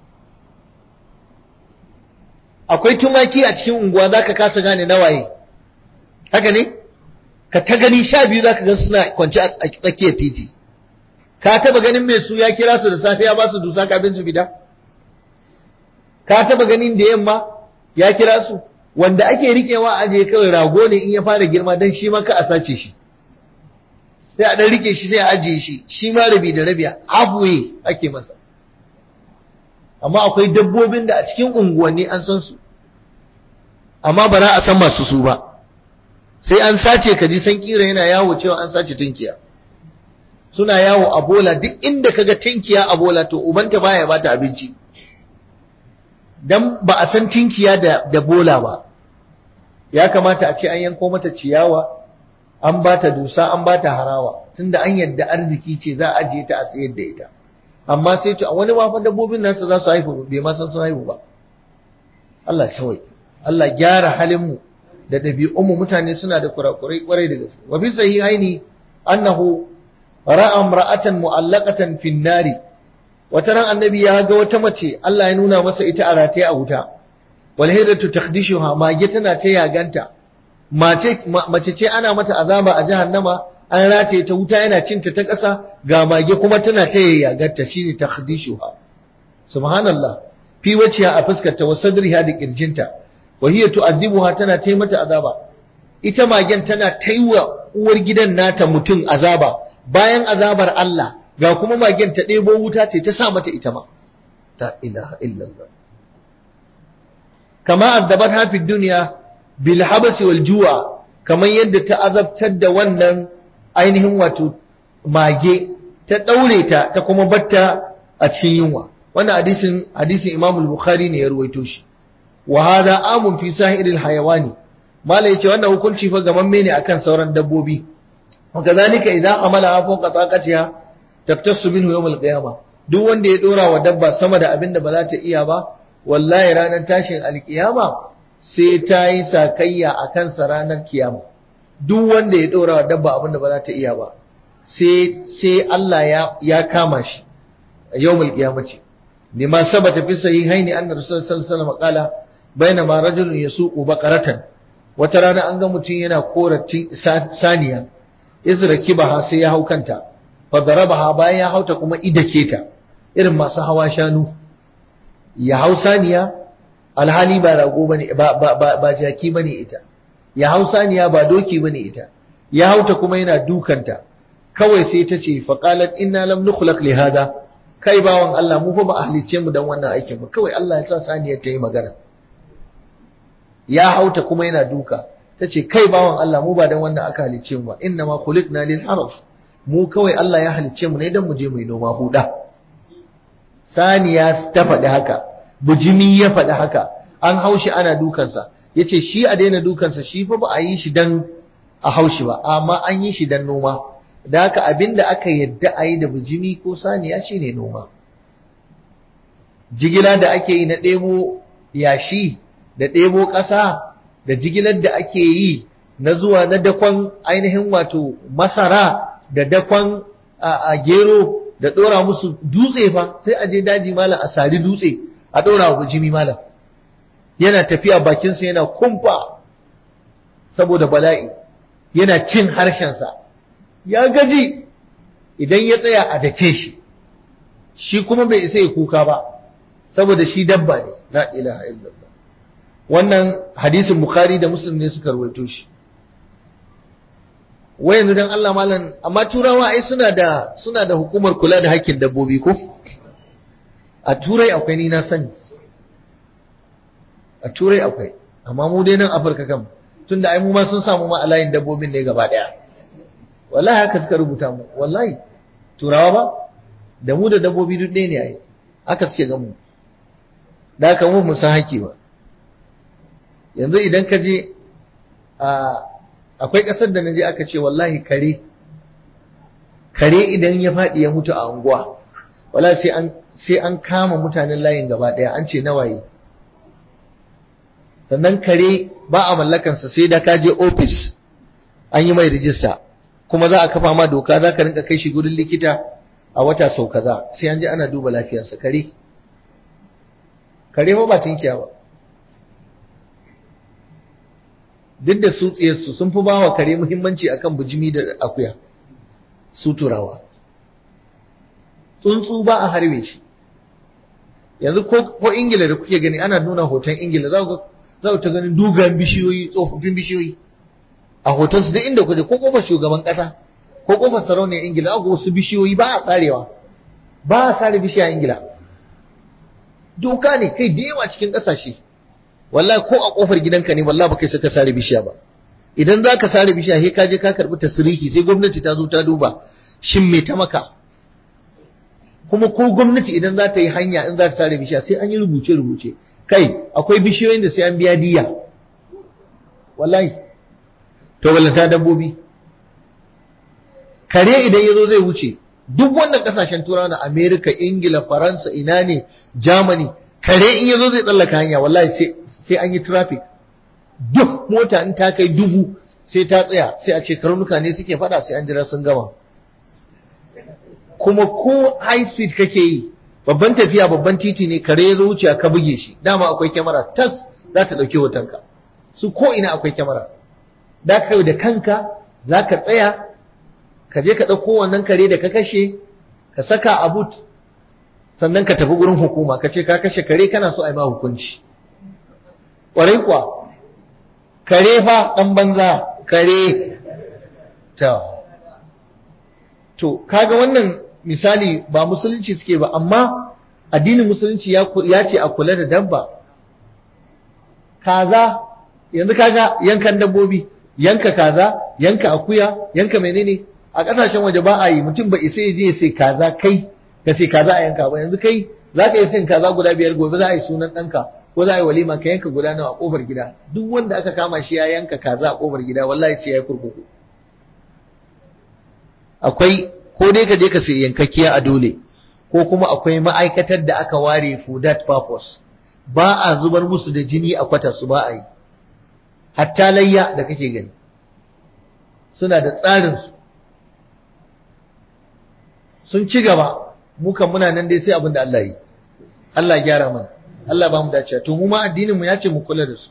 akwai tumaki a cikin unguwa za ka kasa gane nawaye haka ne ka ta gani sha biyu za ka gan suna kwanci a tsakiyar titi ka taba ganin mai su ya kira su da safe ya ba su dusa kafin su fita ka taba ganin da yamma ya kira su wanda ake rikewa aje kawai rago ne in ya fara girma dan shi ma ka a sace shi sai a dan rike shi sai a ajiye shi shi ma rabi da rabi halfway ake masa amma akwai dabbobin da a cikin unguwanni an san su amma ba za a san masu su ba sai an sace ka ji san kira yana yawo cewa an sace tinkiya suna yawo a bola duk inda kaga tinkiya a bola to ubanta baya bata abinci dan ba a san tinkiya da da bola ba ya kamata a ce an yanko mata ciyawa an bata dusa an bata harawa tunda an yadda arziki ce za a ajiye ta a tsayar da ita amma sai to wani ma fa dabbobin nasu za su haihu bai ma san sun haihu ba Allah shawai Allah gyara halin mu da ɗabi'un mu mutane suna da kurakurai kwarai da gaske wa bi sahihaini annahu ra'a imra'atan mu'allaqatan fin nari wata ran annabi ya ga wata mace Allah ya nuna masa ita a rataye a wuta wal hidatu takhdishuha mage tana ta yaganta mace mace ce ana mata azaba a jahannama an rataye ta wuta yana cinta ta ƙasa ga mage kuma tana ta yayyagarta shine takhdishuha subhanallah fi wajhiha a fuskarta wa sadriha da kirjinta wa hiya tu'adhibuha tana ta mata azaba ita magen tana taiwa uwar gidan nata mutum azaba bayan azabar Allah ga kuma magen ta ɗebo wuta ce ta sa mata ita ma ta ilaha illallah kama azzabat hafi duniya bil habasi wal ju'a kamar yadda ta azabtar da wannan ainihin wato mage ta daure ta ta kuma batta a cikin yunwa wannan hadisin hadisin Imam al-Bukhari ne ya ruwaito shi wa hada amun fi sahiril hayawani mala yace wannan hukunci fa gamamme ne akan sauran dabbobi wa kadhalika idza amala fawqa taqatiha taftassu minhu yawm al-qiyama duk wanda ya dora wa dabba sama da abin da ba za ta iya ba wallahi ranar tashin alkiyama sai ta yi sakayya a kansa ranar kiyama duk wanda ya dora wa dabba abin da ba za ta iya ba sai sai Allah ya ya kama shi a yawmul qiyamati lima sabata fi sahihaini anna rasulullahi sallallahu alaihi wasallam qala bainama rajulun yasuqu baqaratan wata rana an ga mutum yana koratin saniya izrakibaha sai ya hau kanta fa darabaha bayan ya hauta kuma idake ta irin masu hawa shanu ya hau saniya alhali ba rago bane ba ba ba, ba jaki bane ita ya hau saniya ba doki bane ita ya hauta kuma yana dukanta kawai sai ta ce fa qalat inna lam nukhlaq li hada kai bawan Allah mu fa ba ahlice mu dan wannan aikin ba kawai Allah ya sa saniyar ta yi magana ya hauta kuma yana duka ta ce kai bawan Allah mu ba dan wannan aka halicce mu ba inna ma khuliqna lil harf mu kawai Allah ya halicce mu ne dan mu je mu yi noma huda saniya ta faɗi haka bujimi ya faɗi haka an haushi ana dukansa yace shi a daina dukansa shi fa ba a yi shi dan a haushi ba amma an yi shi dan noma da haka abinda aka yadda a yi da bujimi ko saniya shine noma jigila da ake yi na ɗebo yashi da ɗebo ƙasa da jigilar da ake yi na zuwa na dakon ainihin wato masara da dakon a gero da ɗora musu dutse fa sai a je daji malam a sari dutse a ɗora wa bujimi malam yana tafiya bakinsa yana kumfa saboda bala'i yana cin harshensa ya gaji idan ya tsaya a dake shi shi kuma bai isa ya kuka ba saboda shi dabba ne la ilaha illallah wannan hadisin bukhari da muslim ne suka rawaito shi wai yanzu dan Allah malam amma turawa ai suna da suna da hukumar kula da hakkin dabbobi ko a turai akwai ni na sani a turai akwai amma mu dai nan afirka kam tunda ai mu ma sun samu ma alayin dabbobin ne gaba daya wallahi haka suka rubuta mu wallahi turawa ba da mu da dabbobi duk ɗaya ne ai haka suke ga mu da haka mu mun san haƙƙi ba yanzu idan ka je akwai ƙasar da na je aka ce wallahi kare kare idan ya faɗi ya mutu a unguwa wala sai an sai an kama mutanen layin gaba ɗaya an ce nawaye sannan kare ba a mallakansa sai da ka je ofis an yi mai rijista kuma za a kafa ma doka za ka rinka kai shi gudun likita a wata sau kaza sai an je ana duba lafiyarsa kare kare ba tinkiya ba duk da su tsiyarsu sun fi ba wa kare muhimmanci akan bujimi da akuya su turawa tsuntsu ba a harbe shi yanzu ko ingila da kuke gani ana nuna hoton ingila za ku za ta ganin dogayen bishiyoyi tsofaffin bishiyoyi a hotonsu duk inda kuje ko kofar shugaban kasa ko kofar sarauniyar ingila ga wasu bishiyoyi ba a sarewa ba a sare bishiya ingila doka ne kai da yawa cikin kasashe wallahi ko a kofar gidanka ne wallahi baka saka sare bishiya ba idan za ka sare bishiya sai ka je ka karbi tasirihi sai gwamnati ta zo ta duba shin me ta maka kuma ko gwamnati idan za ta yi hanya in za ta sare bishiya sai an yi rubuce rubuce kai akwai bishiyoyin da sai an biya diya wallahi to wallata dabbobi kare idan yazo zai wuce duk wannan kasashen turawa na America Ingila Faransa ina ne Germany kare in yazo zai tsallaka hanya wallahi sai sai an yi traffic duk mota in ta kai dubu sai ta tsaya sai a ce karnuka ne suke fada sai an jira sun gama kuma ko high speed kake yi babban tafiya babban titi ne kare ya zo wuce ka buge shi dama akwai kyamara tas za ta ɗauki hotonka su ko ina akwai kyamara da ka da kanka za ka tsaya ka je ka ɗauko wannan kare da ka kashe ka saka a but sannan ka tafi gurin hukuma ka ce ka kashe kare kana so a yi ma hukunci ƙwarai kuwa kare fa ɗan banza kare ta to kaga wannan misali ba musulunci suke ba amma addinin musulunci ya ce a kula da dabba kaza yanzu kaga yankan dabbobi yanka kaza yanka akuya yanka menene a kasashen waje ba a yi mutum ba isa je ya sai kaza kai ka sai kaza a yanka ba yanzu kai za ka iya sayin kaza guda biyar gobe za a yi sunan ɗanka ko za a yi walima ka yanka guda nawa a kofar gida duk wanda aka kama shi ya yanka kaza a kofar gida wallahi sai ya yi kurkuku akwai ko dai ka je ka sai yankakkiya a dole ko kuma akwai ma'aikatar da aka ware for that purpose ba a zubar musu da jini a kwatar su ba a yi hatta layya da kake gani suna da tsarin su sun ci gaba mukan muna nan dai sai abin da Allah yi Allah ya gyara mana Allah ba mu dace to mu ma addinin mu ya ce mu kula da su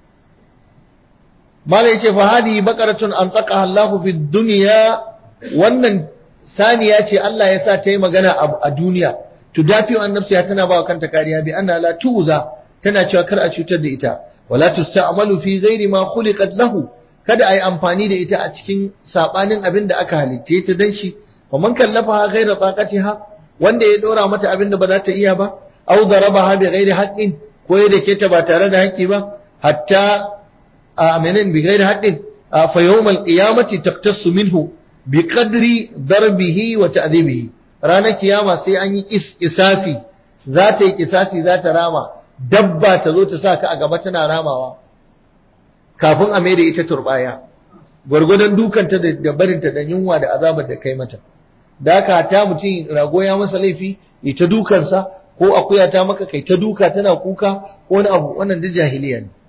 mala yace fa hadi baqaratun an taqaha Allah fi dunya wannan saniya ce Allah ya sa ta yi magana a duniya to dafi an nafsiya tana ba kanta kariya bi anna la tuza tana cewa kar a cutar da ita wala tusta'malu fi ghairi ma khuliqat lahu kada ai amfani da ita a cikin sabanin abin da aka halitte ta dan shi wa man kallafa ghaira taqatiha wanda ya dora mata abin da ba za ta iya ba aw darabaha bi ghairi haqqin ko ya dake ta ba tare da haƙƙi ba hatta aminin bi ghairi haqqin fa yawmal qiyamati taqtasu minhu bi qadri darbihi wa ta'dibihi ranar kiyama sai an yi kisasi za ta yi kisasi za ta rama dabba ta zo ta sa ka a gaba tana ramawa kafin a maida ita turbaya gwargwadon dukanta da barinta da yunwa da azabar da kai mata da haka ta mutum rago ya masa laifi ya ta dukansa ko akuya ta maka kai ta duka tana kuka ko wani abu wannan da jahiliya ne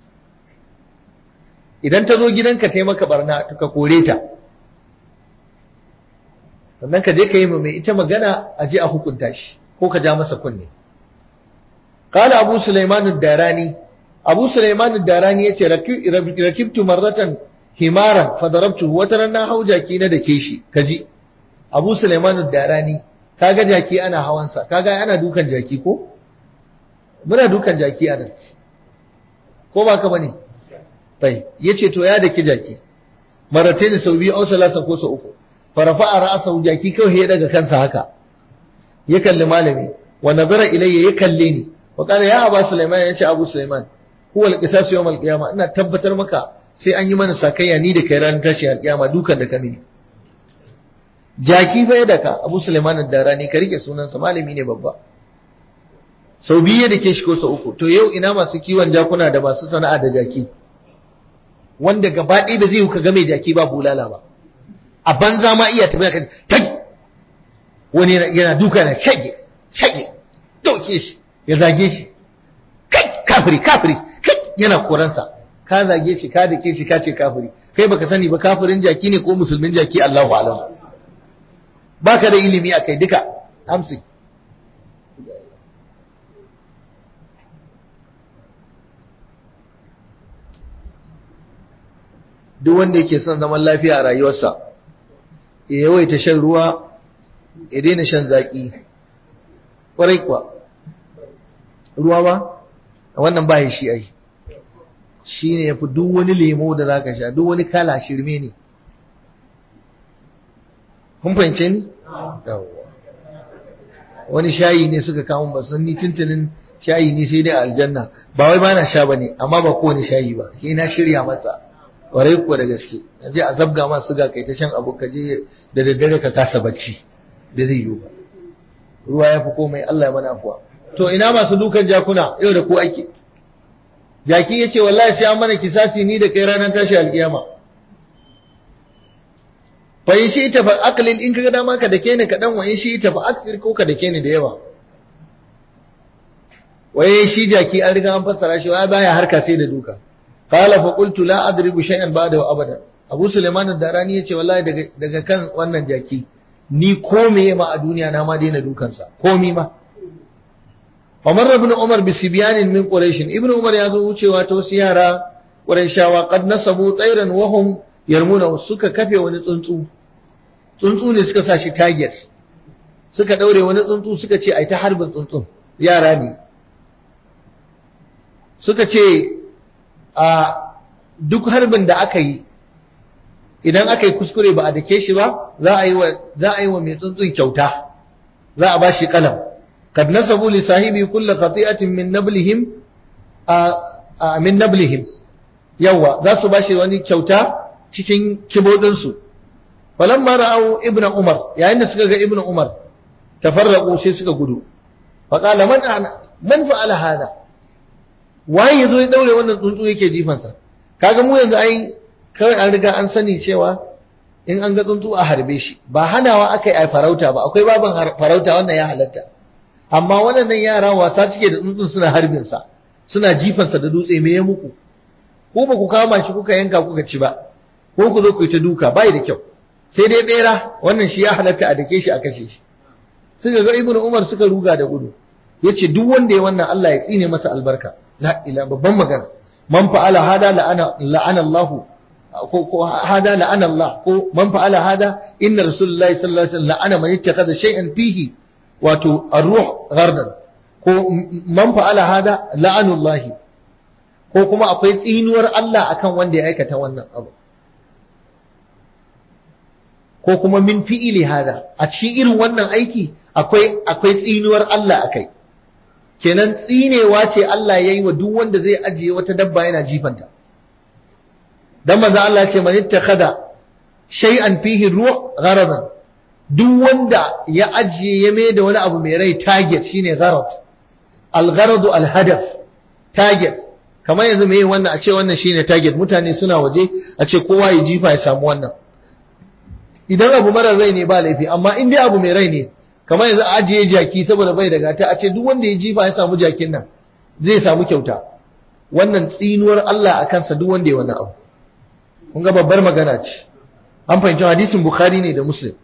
idan ta zo gidanka ta yi maka barna ka kore ta sannan ka je ka yi mai ita magana a je a hukunta shi ko ka ja masa kunne qala abu sulaiman darani abu sulaiman darani yace rakibtu marratan himaran fa darabtuhu wata ran na hau jaki na dake shi kaji abu sulaiman darani kaga jaki ana hawansa kaga ana dukan jaki ko muna dukan jaki a nan ko ba ka bane tai yace to ya dake jaki marataini sau biyu au salasa ko sau uku farafa a ra'asa jaki kawai ya daga kansa haka ya kalli malami wa nazara ilayya ya kalle ni wa qala ya aba sulaiman ya ce abu sulaiman huwa al-qisas yawm al-qiyamah ina tabbatar maka sai an yi mana sakayya ni da kai ran tashi al-qiyama dukan da kamini jaki fa ya daka abu sulaiman ad-darani ka rike sunansa malami ne babba sau biyu da ke shi ko sau uku to yau ina masu kiwon jakuna da masu sana'a da jaki wanda gaba ɗaya ba zai yi ka game jaki ba bulala ba a banza ma iya tafiya kan tagi wani yana duka na shage shage dauke shi ya zage shi kai kafiri kafiri kai yana koransa ka zage shi ka dake shi ka ce kafiri kai baka sani ba kafirin jaki ne ko musulmin jaki Allahu alam baka da ilimi akai duka amsi duk wanda yake son zaman lafiya a rayuwarsa ya yawaita shan ruwa ya daina shan zaƙi ƙwarai kuwa ruwa ba wannan ba shi ai shi ne ya fi duk wani lemo da za ka sha duk wani kala shirme ne kun fahimce ni? wani shayi ne suka kawo ba sun ni tuntunin shayi ne sai dai aljanna ba wai ba na sha ba ne amma ba kowane shayi ba shi na shirya masa warai kuwa da gaske je a zabga ma suga kai ta shan abu ka je da daddare ka kasa bacci da zai yiwu ba ruwa ya fi komai Allah ya mana afuwa to ina masu dukan jakuna yau da ko ake jaki yace wallahi sai an mana kisasi ni da kai ranar tashi alkiyama fa in shi ta fa aqlil in kaga dama ka dake ni kadan wa in shi ta fa akthir ko ka dake ni da yawa waye shi jaki an riga an fassara shi wai baya harka sai da duka qala fa qultu la adribu shay'an ba'da wa abada abu sulaiman ad-darani yace wallahi daga daga kan wannan jaki ni ko meye ma a duniya na ma daina dukansa komi ma Umar ibn Umar bi sibyanin min Quraysh ibn Umar ya zo wucewa ta wasu yara Qurayshawa qad nasabu tsairan wa hum yarmuna suka kafe wani tsuntsu tsuntsu ne suka sa shi target suka daure wani tsuntsu suka ce ai ta harbin tsuntsun yara ne suka ce a duk harbin da aka yi idan aka yi kuskure ba a dake shi ba za a yi wa za a yi wa mai tsuntsun kyauta za a bashi kalam kad nasabu li sahibi kullu qati'atin min nablihim a min nablihim yawa za su bashi wani kyauta cikin kibodin su falamma ra'au ibnu umar yayin da suka ga ibnu umar tafarraqu sai suka gudu fa qala man man fa'ala hada waye yazo ya daure wannan tsuntsu yake jifansa kaga mu yanzu ai kawai an riga an sani cewa in an ga tsuntsu a harbe shi ba hanawa aka yi a farauta ba akwai baban farauta wannan ya halatta amma waɗannan yara wasa suke da tsuntsun suna harbin sa suna jifansa da dutse me ya muku ko ba ku kama shi kuka yanka kuka ci ba ko ku zo ku yi ta duka bai da kyau sai dai bera wannan shi ya halatta a dake shi a kashe shi suka ga ibnu umar suka ruga da gudu yace duk wanda ya wannan Allah ya tsine masa albarka la ila babban magana man fa'ala hada la'ana la'ana Allah ko ko hada la'ana Allah ko man fa'ala hada inna rasulullahi sallallahu alaihi wasallam la'ana man ittakhadha shay'an fihi wato ar-ruh ghardan ko man fa'ala hada la'anu Allah ko kuma akwai tsinuwar Allah akan wanda ya aikata wannan abu ko kuma min fi'ili hada a cikin irin wannan aiki akwai akwai tsinuwar Allah akai kenan tsinewa ce Allah yayi wa duk wanda zai ajiye wata dabba yana jifanta dan manzo Allah ce man ittakhadha shay'an fihi ruh gharadan duk wanda ya ajiye ya mai da wani abu mai rai target shine gharad al gharadu al hadaf target kamar yanzu me wannan a ce wannan shine target mutane suna waje a ce kowa ya jifa ya samu wannan idan abu marar rai ne ba laifi amma in dai abu mai rai ne kamar yanzu a ajiye jaki saboda bai da gata a ce duk wanda ya jifa ya samu jakin nan zai samu kyauta wannan tsinuwar Allah a kansa duk wanda ya wannan abu kun ga babbar magana ce an fahimci hadisin bukhari ne da muslim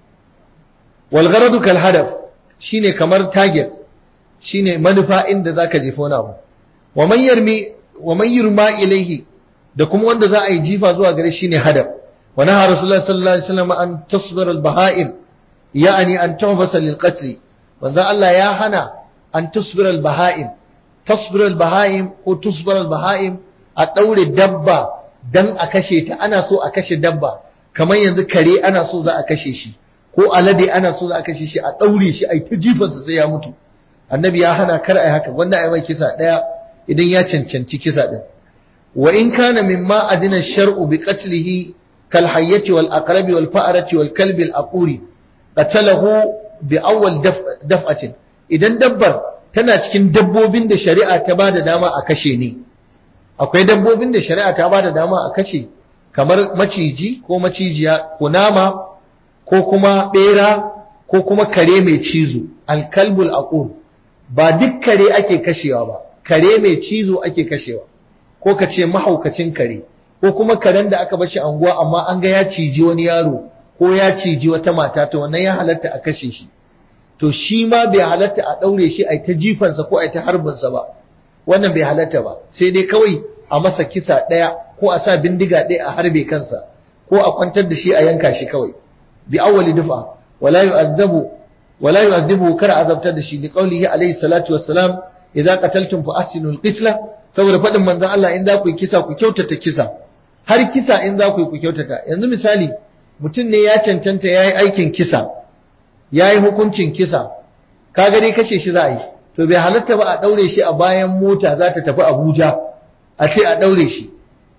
wal gharadu kal hadaf shine kamar target shine manufa inda zaka jefa wani abu wa man yarmi wa man yurma ilaihi da kuma wanda za a yi jifa zuwa gare shine hadaf wa naha rasulullahi sallallahu alaihi wasallam an tasbira al baha'im يعني أن تحبس للقتل وذا الله يا هنا أن تصبر البهائم تصبر البهائم وتصبر البهائم أتولي الدبة دن أكشيت أنا سو أكشي الدبة كما ينذكري أنا سو ذا أكشي شي ko alade ana so za a kashe shi a daure shi ai ta jifansa sai ya mutu annabi ya hana kar ai haka wanda ai mai kisa daya idan ya cancanci kisa din wa in kana mimma adina shar'u bi qatlihi kal hayyati wal aqrabi wal fa'rati wal kalbi al aquri qatalahu bi awwal daf'atin idan dabbar tana cikin dabbobin da shari'a ta bada dama a kashe ne akwai dabbobin da shari'a ta bada dama a kashe kamar maciji ko macijiya ko nama ko kuma bera ko kuma kare mai cizo alkalbul aqur ba duk kare ake kashewa ba kare mai cizo ake kashewa ko ka ce mahaukacin kare ko kuma karen da aka bashi anguwa amma an ga ya ciji wani yaro ko ya ciji wata mata to wannan ya halatta a kashe shi to shi ma bai halatta a daure shi a ta jifansa ko a ta harbinsa ba wannan bai halatta ba sai dai kawai a masa kisa ɗaya ko a sa bindiga ɗaya a harbe kansa ko a kwantar da shi a yanka shi kawai bi awwali dufa wala yu'azzabu wala yu'azzibu kar azabtar da shi li qawlihi alayhi salatu wassalam idza qataltum fa ahsinul qitla saboda fadin manzon Allah in za ku yi kisa ku kyautata kisa har kisa in za ku yi ku kyautata yanzu misali mutum ne ya cancanta ya yi aikin kisa ya yi hukuncin kisa ka gani kashe shi za a yi to bai halatta ba a ɗaure shi a bayan mota za ta tafi abuja a ce a ɗaure shi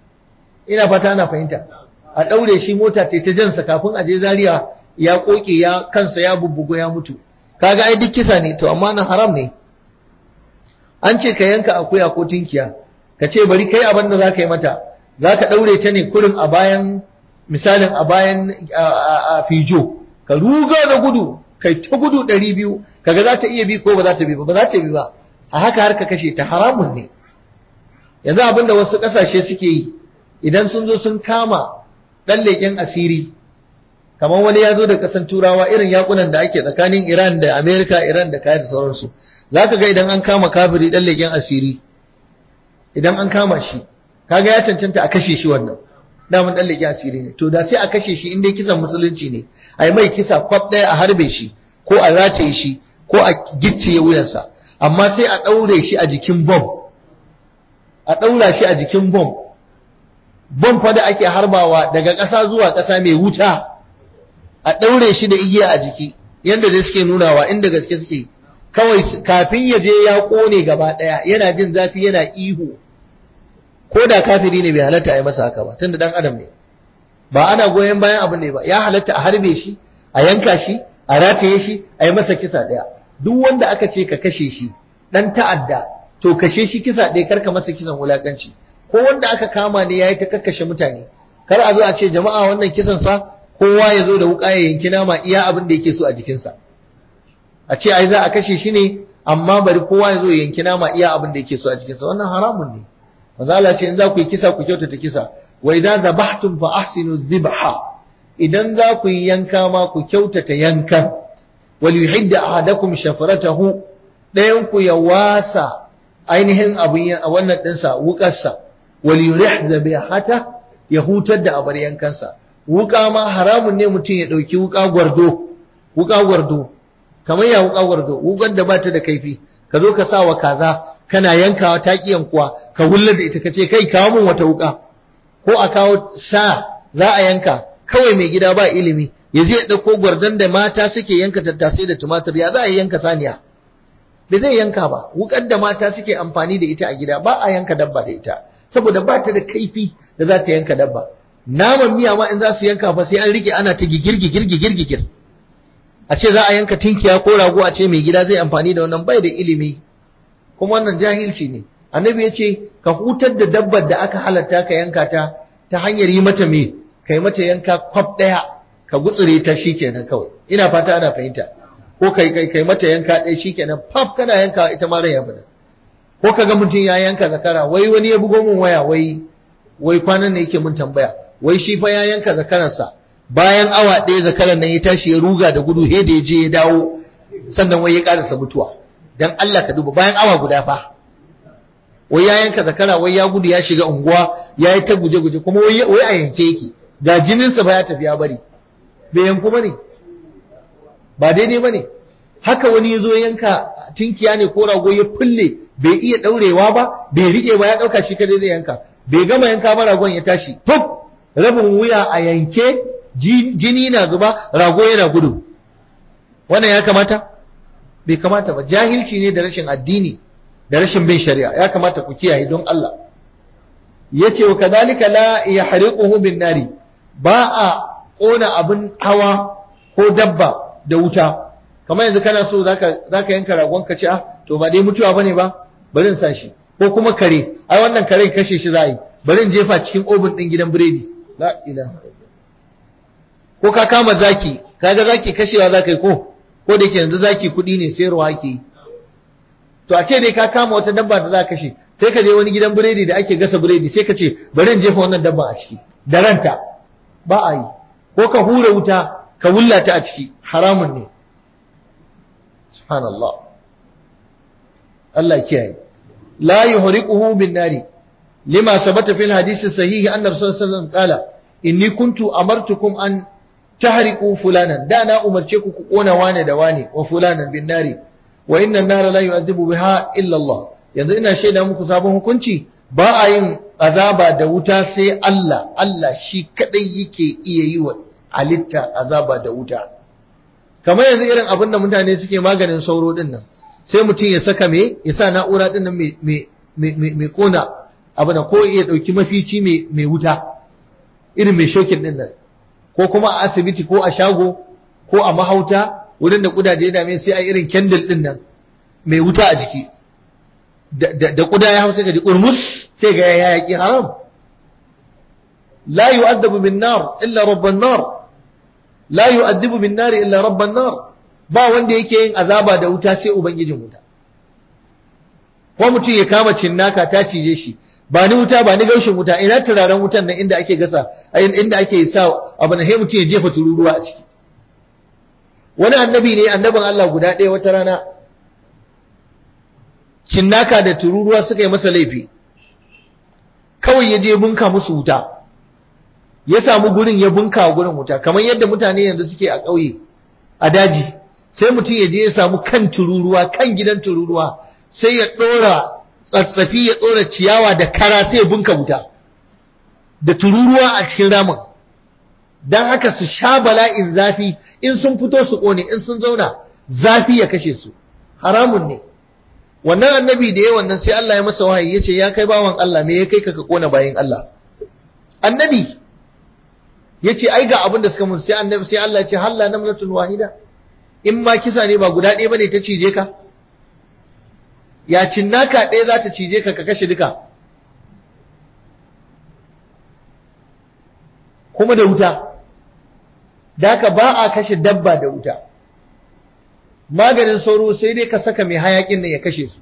ina fata ana fahimta a ɗaure shi mota ta ta jansa kafin a je zaria ya ƙoƙe ya kansa ya bubbugo ya mutu kaga ai duk kisa ne to amma nan haram ne an ce ka yanka akuya ko tinkiya ka ce bari kai abin da za ka yi mata za ka ɗaure ta ne kurin a bayan misalin a bayan a fijo ka ruga da gudu kai ta gudu ɗari biyu kaga za ta iya bi ko ba za ta bi ba ba za ta bi ba a haka har ka kashe ta haramun ne yanzu abin da wasu ƙasashe suke yi idan sun zo sun kama ɗan leƙen asiri kamar wani ya zo da ƙasan turawa irin yakunan da ake tsakanin iran da amerika iran da kayan da sauransu za ka ga idan an kama kafiri ɗan leƙen asiri idan an kama shi kaga ya cancanta a kashe shi wannan damun dan leki asiri ne to da sai a kashe shi in dai kisan musulunci ne a yi mai kisa kwaf ɗaya a harbe shi ko a race shi ko a gicciye wuyansa amma sai a ɗaure shi a jikin bom a ɗaura shi a jikin bom bom fa da ake harbawa daga ƙasa zuwa ƙasa mai wuta a ɗaure shi da igiya a jiki yadda da suke nunawa inda gaske suke kawai kafin ya je ya ƙone gaba ɗaya yana jin zafi yana ihu ko da kafiri ne bai halatta a yi masa haka ba tunda dan adam ne ba ana goyon bayan abin ne ba ya halatta a harbe shi a yanka shi a rataye shi a yi masa kisa ɗaya duk wanda aka ce ka kashe shi dan ta'adda to kashe shi kisa ɗaya kar ka masa kisan wulakanci ko wanda aka kama ne yayi ta kakkashe mutane kar a zo a ce jama'a wannan kisan sa kowa ya zo da wuka ya yanki nama iya abin da yake so a jikinsa a ce ai za a kashe shi ne amma bari kowa ya zo ya yanki nama iya abin da yake so a jikinsa wannan haramun ne manzo Allah ce in za ku yi kisa ku kyautata kisa wa idza dhabhtum fa ahsinu dhibha idan za ku yi yanka ma ku kyautata yankan wal yuhidda ahadakum shafratahu dayan ku ya wasa ainihin abin wannan dinsa wukarsa wal yurih dhabihata ya hutar da abar yankansa wuka ma haramun ne mutum ya dauki wuka gwardo wuka gwardo kamar ya wuka gwardo wukar da bata da kaifi ka zo ka sa wa kaza kana yankawa ta kiyan kuwa ka wullar da ita kace kai kawo min wata wuka ko a kawo sa za a yanka kawai mai gida ba ilimi ya je ya dauko gwardan da mata suke yanka tattasai da tumatir ya za a yanka saniya bai zai yanka ba wukar da mata suke amfani da ita a gida ba a yanka dabba da ita saboda ba ta da kaifi da za ta yanka dabba naman miya ma in za su yanka fa sai an rike ana ta gigir gigir gigir gigir a ce za a yanka tinkiya ko rago a ce mai gida zai amfani da wannan bai da ilimi kuma wannan jahilci ne annabi ya ce ka hutar da dabbar da aka halatta ka yanka ta ta hanyar yi mata me kai mata yanka kwaf daya ka gutsure ta shikenan kawai ina fata ana fahimta ko kai kai kai mata yanka ɗaya shikenan faf kana yanka ita ma rai ya bada ko kaga mutum ya yanka zakara wai wani ya bugo min waya wai wai kwanan ne yake mun tambaya wai shi fa ya yanka zakararsa bayan awa ɗaya zakaran nan ya tashi ya ruga da gudu he da ya je ya dawo sannan wai ya karasa mutuwa dan Allah ka duba bayan awa guda fa wai ya yanka zakara wai ya gudu ya shiga unguwa ya yi ta guje-guje kuma wai wai a yanke yake ga jininsa ba ya tafi ya bari bai yanku bane ba daidai bane haka wani ya zo yanka tinkiya ne ko rago ya fulle bai iya daurewa ba bai rike ba ya dauka shi kadai zai yanka bai gama yanka ba ragon ya tashi fuf rabin wuya a yanke jini na zuba rago yana gudu wannan ya kamata bai kamata ba jahilci ne da rashin addini da rashin bin shari'a ya kamata ku kiyaye don Allah yace wa kadhalika la yahriquhu bin nari ba a kona abin hawa ko dabba da wuta kamar yanzu kana so zaka zaka yanka ragon ka ce ah to ba dai mutuwa bane ba bari in sa shi ko kuma kare ai wannan kare kashe shi za yi bari in jefa cikin obin din gidan biredi la ilaha ko ka kama zaki kaga zaki kashewa zaka yi ko ko da ke yanzu zaki kudi ne sayarwa ake to a ce dai ka kama wata dabba da za ka kashe sai ka je wani gidan biredi da ake gasa biredi sai ka ce bari in jefa wannan dabba a ciki da ranta ba a yi ko ka hura wuta ka wullata a ciki haramun ne subhanallah Allah kiyaye la yuhriquhu bin nari lima sabata fil hadisi sahihi anna rasulullah sallallahu alaihi wasallam qala inni kuntu amartukum an tahriqu fulanan da na umarce ku ku kona wane da wane wa fulanan bin nari wa inna an-nara la yu'adhibu biha illa Allah yanzu ina shaida muku sabon hukunci ba a yin azaba da wuta sai Allah Allah shi kadai yake iya yi wa halitta azaba da wuta kamar yanzu irin abin da mutane suke maganin sauro din nan sai mutum ya saka me ya sa na'ura din nan mai kona abu da ko ya dauki mafici mai wuta irin mai shokin din nan ko kuma a asibiti ko a shago ko a mahauta wurin da kudaje da mai sai a irin candle din nan mai wuta a jiki da kuda ya hausa ka ji urmus sai ga ya yaki haram la yu'addabu bin nar illa rabban nar la yu'addibu bin nar illa rabban nar ba wanda yake yin azaba da wuta sai ubangijin wuta ko mutum ya kama cinnaka ta cije shi ba ni wuta ba ni gaushin wuta ina turaren wutan nan inda ake gasa inda ake sa abu na mutum ya jefa tururuwa a ciki wani annabi ne annabin Allah guda ɗaya wata rana cinnaka da tururuwa suka yi masa laifi kawai ya je bunka musu wuta ya samu gurin ya bunka wa gurin wuta kamar yadda mutane yanzu suke a ƙauye a daji sai mutum ya je ya samu kan tururuwa kan gidan tururuwa sai ya ɗora tsatsafi ya ɗora ciyawa da kara sai ya bunka wuta da tururuwa a cikin ramin don haka su sha bala'in zafi in sun fito su ƙone in sun zauna zafi ya kashe su haramun ne wannan annabi da ya wannan sai Allah ya masa wahayi ya ce ya kai bawan Allah me ya kai ka ka ƙona bayan Allah annabi ya ce ai ga abin da suka mun sai annabi sai Allah ya ce halla namlatun wahida in ma kisa ne ba guda ɗaya bane ta cije ka ya cinnaka ɗaya za ta cije ka ka kashe duka kuma da wuta da haka ba a kashe dabba da wuta maganin sauro sai dai ka saka mai hayakin nan ya kashe su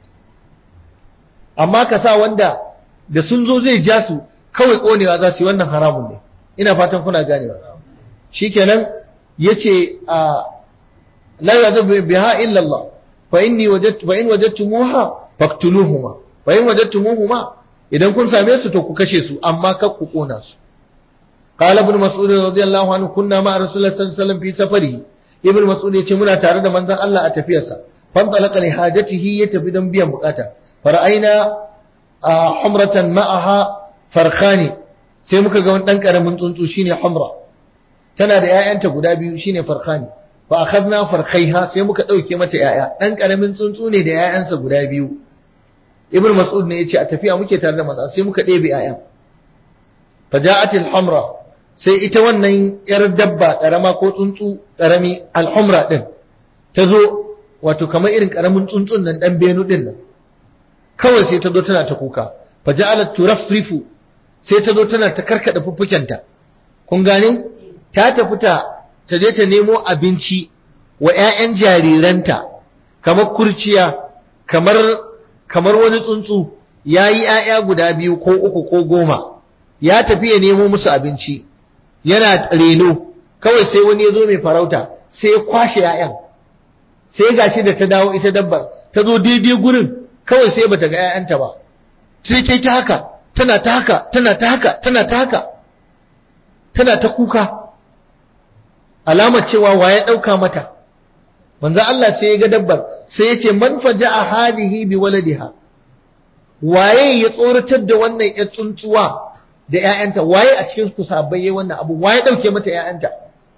amma ka sa wanda da sun zo zai ja su kawai konewa za su yi wannan haramun ne ina fatan kuna ganewa shikenan yace a la yadhu biha illa Allah fa inni wajadtu fa in wajadtumuha faqtuluhuma fa in wajadtumuhuma idan kun same su to ku kashe su amma kar ku kona su qala ibn mas'ud radiyallahu anhu kunna ma rasulullah sallallahu alaihi wasallam fi safarihi ibn mas'ud yace muna tare da manzon Allah a tafiyarsa fan talaqa li hajatihi ya tafi don biyan bukata fara'aina humratan ma'aha farkhani sai muka ga wani dan karamin tsuntsu shine humra tana da ƴaƴanta guda biyu shine farkhani fa akhadna farkhaiha sai muka dauke mata ƴaƴa dan karamin tsuntsu ne da ƴaƴansa guda biyu ibn mas'ud ne yace a tafiya muke tare da manzo sai muka ɗebe ƴaƴan fa ja'atil humra sai ita wannan yar dabba karama ko tsuntsu karami al-humra din ta zo wato kamar irin karamin tsuntsun nan dan benu din nan kawai sai ta zo tana ta kuka fa ja'alat turafrifu sai ta zo tana ta karkada fuffukenta kun gane ta tafi ta ta je ta nemo abinci wa ƴaƴan jariranta kamar kurciya kamar kamar wani tsuntsu yayi ƴaƴa guda biyu ko uku ko goma ya tafi ya nemo musu abinci yana reno kawai sai wani ya zo mai farauta sai ya kwashe ƴaƴan sai gashi da ta dawo ita dabbar ta zo daidai gurin kawai sai bata ga ƴaƴanta ba sai ta ta haka tana ta haka tana ta haka tana ta haka tana ta kuka alamar cewa waye dauka mata manzo Allah sai ya ga dabbar sai ya ce man faja'a hadihi bi waladiha waye ya tsoratar da wannan ya tsuntsuwa da ƴaƴanta waye a cikin ku sabbai yayin wannan abu waye dauke mata ƴaƴanta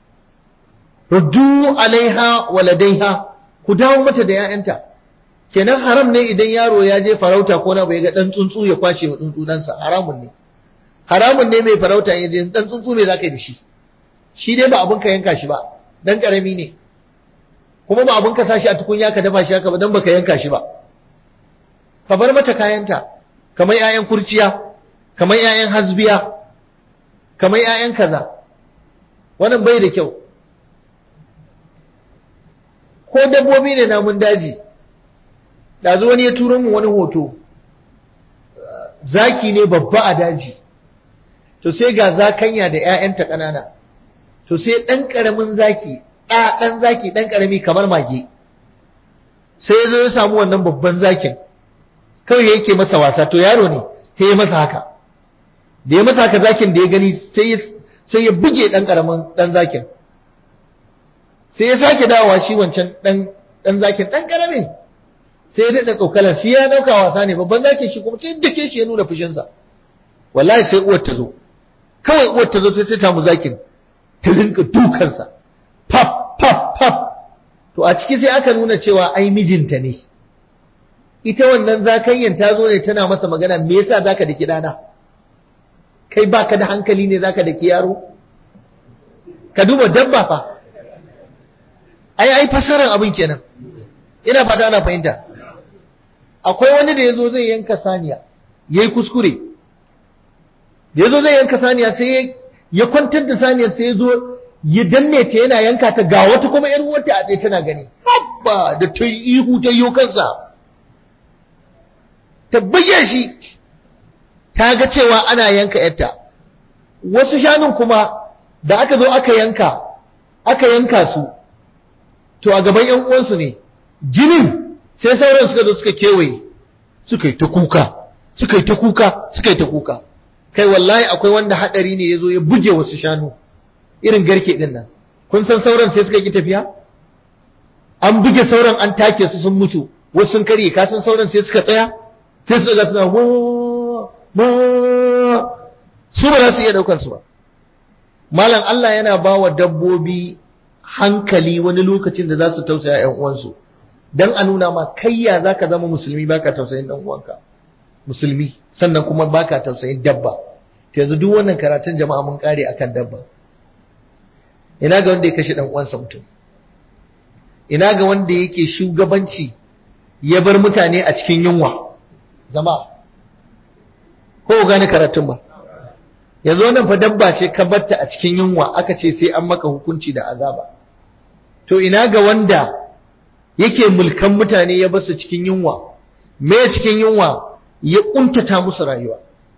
ruddu alaiha waladaiha ku dawo mata da ƴaƴanta kenan haram ne idan yaro ya je farauta ko na bai ga dan tsuntsu ya kwashe wa tsuntsu dansa haramun ne haramun ne mai farauta ya je dan tsuntsu me zaka yi da shi shi dai ba abun ka yanka shi ba dan karami ne kuma ba abun ka sashi a tukunya ka dafa shi haka ba dan baka yanka shi ba ka bar mata kayanta kamar ƴaƴan kurciya kamar ƴaƴan hasbiya kamar ƴaƴan kaza wannan bai da kyau ko dabbobi ne namun daji ɗazu wani ya turo mu wani hoto zaki ne babba a daji to sai ga zakanya da 'ya'yanta ƙanana to sai ɗan ƙaramin zaki ɗa ɗan zaki ɗan ƙarami kamar mage sai ya zo ya samu wannan babban zakin kawai yake masa wasa to yaro ne sai ya masa haka da ya masa haka zakin da ya gani sai ya buge ɗan ƙaramin ɗan zakin sai ya sake dawowa shi wancan ɗan zakin ɗan ƙaramin sai ya daɗa tsokalar shi ya ɗauka wasa ne babban zaki shi kuma sai da ke shi ya nuna fushinsa wallahi sai uwar ta zo kawai uwar ta zo ta sai mu zakin ta rinka dukansa pap pap pap to a ciki sai aka nuna cewa ai mijinta ne ita wannan zakayyan ta zo ne tana masa magana me yasa zaka daki dana kai baka da hankali ne zaka daki yaro ka duba dabba fa ai ai fasaran abin kenan ina fata ana fahimta akwai wani da yazo zai yanka saniya yayi kuskure da yazo zai yanka saniya sai ya kwantar da saniyar sai yazo ya danne ta yana yanka ta ga wata kuma yar uwarta a tsaye tana gani habba da ta yi ihu ta yi kansa ta buge shi ta ga cewa ana yanka yarta wasu shanun kuma da aka zo aka yanka aka yanka su to a gaban yan uwansu ne jinin sai sauran suka zo suka kewaye suka yi ta kuka suka yi ta kuka suka yi ta kuka kai wallahi akwai wanda hadari ne yazo ya buge wasu shanu irin garke din nan kun san sauran sai suka ki tafiya an buge sauran an take su sun mutu wasu sun karye ka san sauran sai suka tsaya sai su ga suna wa ma su ba za su iya daukar su ba malam Allah yana ba wa dabbobi hankali wani lokacin da za su tausaya ƴan uwansu dan a nuna ma kayya zaka zama musulmi baka tausayin dan uwanka musulmi sannan kuma baka tausayin dabba to yanzu duk wannan karatun jama'a mun kare akan dabba ina ga wanda ya kashe dan uwansa mutum ina ga wanda yake shugabanci ya bar mutane a cikin yunwa jama'a ko gane karatun ba yanzu wannan fa dabba ce ka batta a cikin yunwa aka ce sai an maka hukunci da azaba to ina ga wanda yake mulkan mutane ya basu cikin yunwa me cikin yunwa ya kuntata musu rayuwa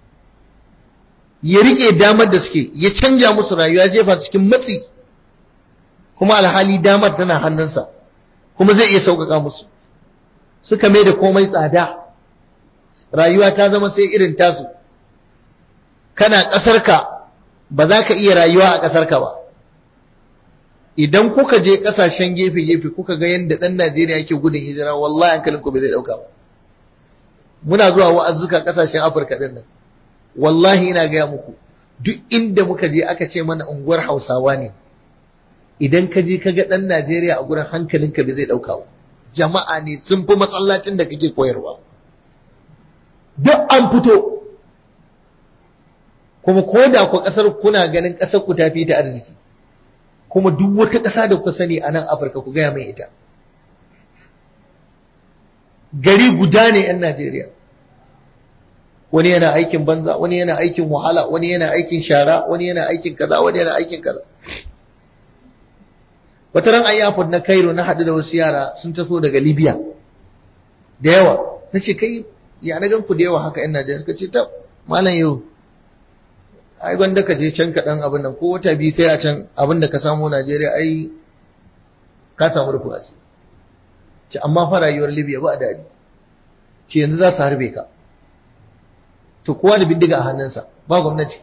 ya rike damar da suke ya canja musu rayuwa jefa cikin matsi kuma alhali damar tana hannunsa kuma zai iya sauƙaƙa musu suka mai da komai tsada rayuwa ta zama sai irin tasu kana ƙasarka ba za ka iya rayuwa a ƙasarka ba idan kuka je ƙasashen gefe-gefe kuka ga yadda ɗan Najeriya yake gudun hijira wallahi hankalinku bai zai ɗauka ba muna zuwa wa'azzuka ƙasashen Afirka ɗin nan wallahi ina gaya muku duk inda muka je aka ce mana unguwar Hausawa ne idan ka je ka ga ɗan Najeriya a gurin hankalinka bai zai ɗauka ba jama'a ne sun fi masallacin da kake koyarwa duk an fito kuma ko da ku ƙasar kuna ganin ƙasar ku tafi ta arziki kuma duk wata ƙasa da kuka sani a nan Afirka ku gaya mai ita gari guda ne 'yan Najeriya wani yana aikin banza wani yana aikin wahala wani yana aikin shara wani yana aikin kaza wani yana aikin kaza wata ran ayyafod na Cairo na haɗu da wasu yara sun taso daga Libya da yawa na ce kai ya na gan ku da yawa haka 'yan Najeriya suka ce ta malam yau ai gwanda ka je can ka dan abin nan ko wata biyu kai a can abin da ka samu Najeriya ai ka samu rufu asiri ce amma fa rayuwar Libya ba daɗi ce yanzu za su harbe ka to kowa da bindiga a hannunsa ba gwamnati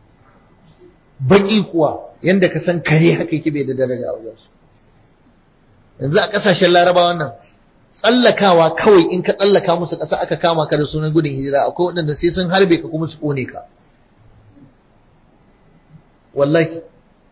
baki kuwa yanda ka san kare haka yake bai da daraja a wajensu yanzu a ƙasashen larabawan nan tsallakawa kawai in ka tsallaka musu ƙasa aka kama ka da sunan gudun hijira akwai waɗanda sai sun harbe ka kuma su ƙone ka wallahi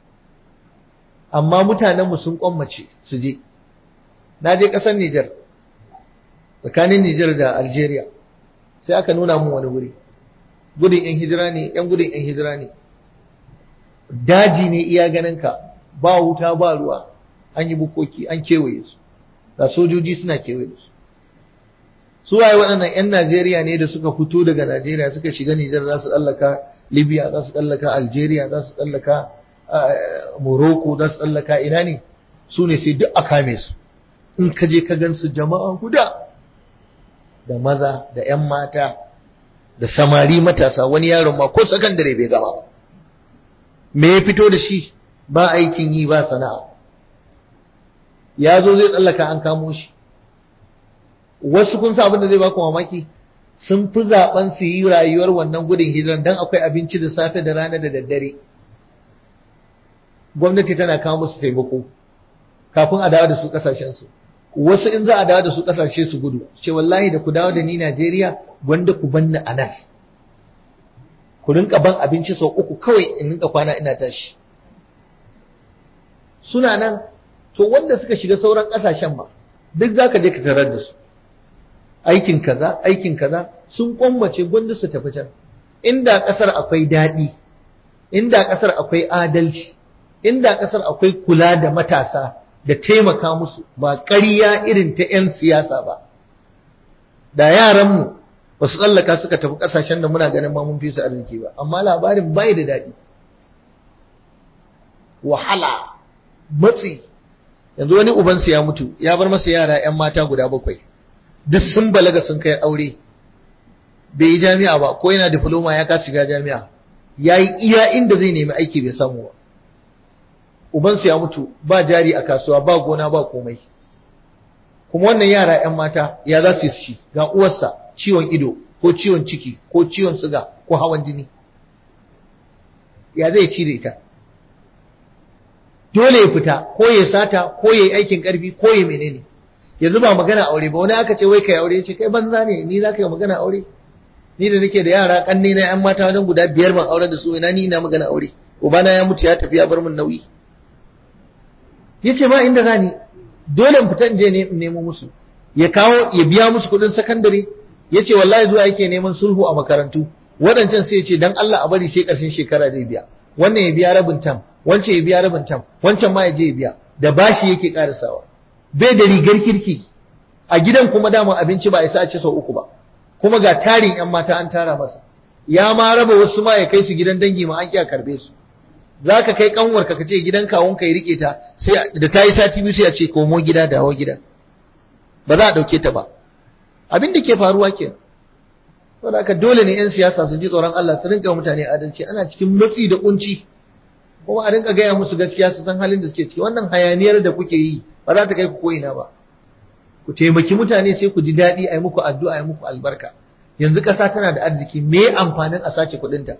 amma mutanenmu sun kwammace su je na je ƙasar Nijar tsakanin Nijar da Algeria sai aka nuna mun wani wuri gudun yan hijira ne yan gudun yan hijira ne daji ne iya ganinka ba wuta ba ruwa an yi bukoki an kewaye su ga sojoji suna kewaye da su su waye waɗannan 'yan Najeriya ne da suka fito daga Najeriya suka shiga Nijar za su tsallaka Libya za su tsallaka Algeria za su tsallaka Morocco za su tsallaka ina ne su ne sai duk a kame su in ka je ka gan su jama'a guda da maza da 'yan mata da samari matasa wani yaron ma ko sakandare bai gama ba me ya fito da shi ba aikin yi ba sana'a ya zo zai tsallaka an kamo shi wasu kun sa abin da zai baku mamaki sun fi zaben su yi rayuwar wannan gudun hijiran dan akwai abinci da safe da rana da daddare gwamnati tana kawo musu taimako kafin a dawo da su kasashen su wasu in za a dawo da su kasashe su gudu ce wallahi da ku dawo da ni Najeriya gwanda ku banni a nan ku rinka ban abinci sau uku kawai in rinka kwana ina tashi suna nan to wanda suka shiga sauran kasashen ma duk zaka je ka tarar da su aikin kaza aikin kaza sun kwammace gwanda su tafi can inda kasar akwai daɗi inda kasar akwai adalci inda kasar akwai kula da matasa da taimaka musu ba ƙarya irin ta 'yan siyasa ba da yaranmu ba su tsallaka suka tafi ƙasashen da muna ganin ma mun fi su arziki ba amma labarin bai da daɗi wahala matsi yanzu wani ubansu ya mutu ya bar masa yara 'yan mata guda bakwai duk sun balaga sun kai aure bai yi jami'a ba ko yana diploma ya kasa shiga jami'a ya yi iya inda zai nemi aiki bai samu ba ubansu ya mutu ba jari a kasuwa ba gona ba komai kuma wannan yara 'yan mata ya za su yi shi ga uwarsa ciwon ido ko ciwon ciki ko ciwon suga ko hawan jini ya zai ci da ita dole ya fita ko ya sata ko ya yi aikin karfi ko ya menene yanzu ba magana aure ba wani aka ce wai kai aure ce kai banza ne ni za ka yi magana aure ni da nake da yara kanne na yan mata wajen guda biyar ban aure da su ina ni ina magana aure ubana ya mutu ya tafi ya bar min nauyi yace ba inda zani dole in fita in je nemo musu ya kawo ya biya musu kudin sakandare yace wallahi zuwa yake neman sulhu a makarantu waɗancan sai ya ce dan Allah a bari sai ƙarshen shekara zai biya wannan ya biya rabin tam wancan ya biya rabin tam wancan ma ya je ya biya da bashi yake karasawa bai da rigar kirki a gidan kuma dama abinci ba isa a ci sau uku ba kuma ga tarin yan mata an tara masa ya ma raba wasu ma ya kai su gidan dangi ma an kiya karbe su za ka kai kanwarka ka ce gidan kawunka ya rike ta sai da ta yi sati biyu sai a ce komo gida dawo gida ba za a ɗauke ta ba abin da ke faruwa ke saboda haka dole ne 'yan siyasa su ji tsoron Allah su rinka mutane adalci ana cikin matsi da kunci kuma a rinka gaya musu gaskiya su san halin da suke ciki wannan hayaniyar da kuke yi ba za ta kai ku ko ina ba ku taimaki mutane sai ku ji daɗi a yi muku addu'a a yi muku albarka yanzu ƙasa tana da arziki me amfanin a sace kuɗinta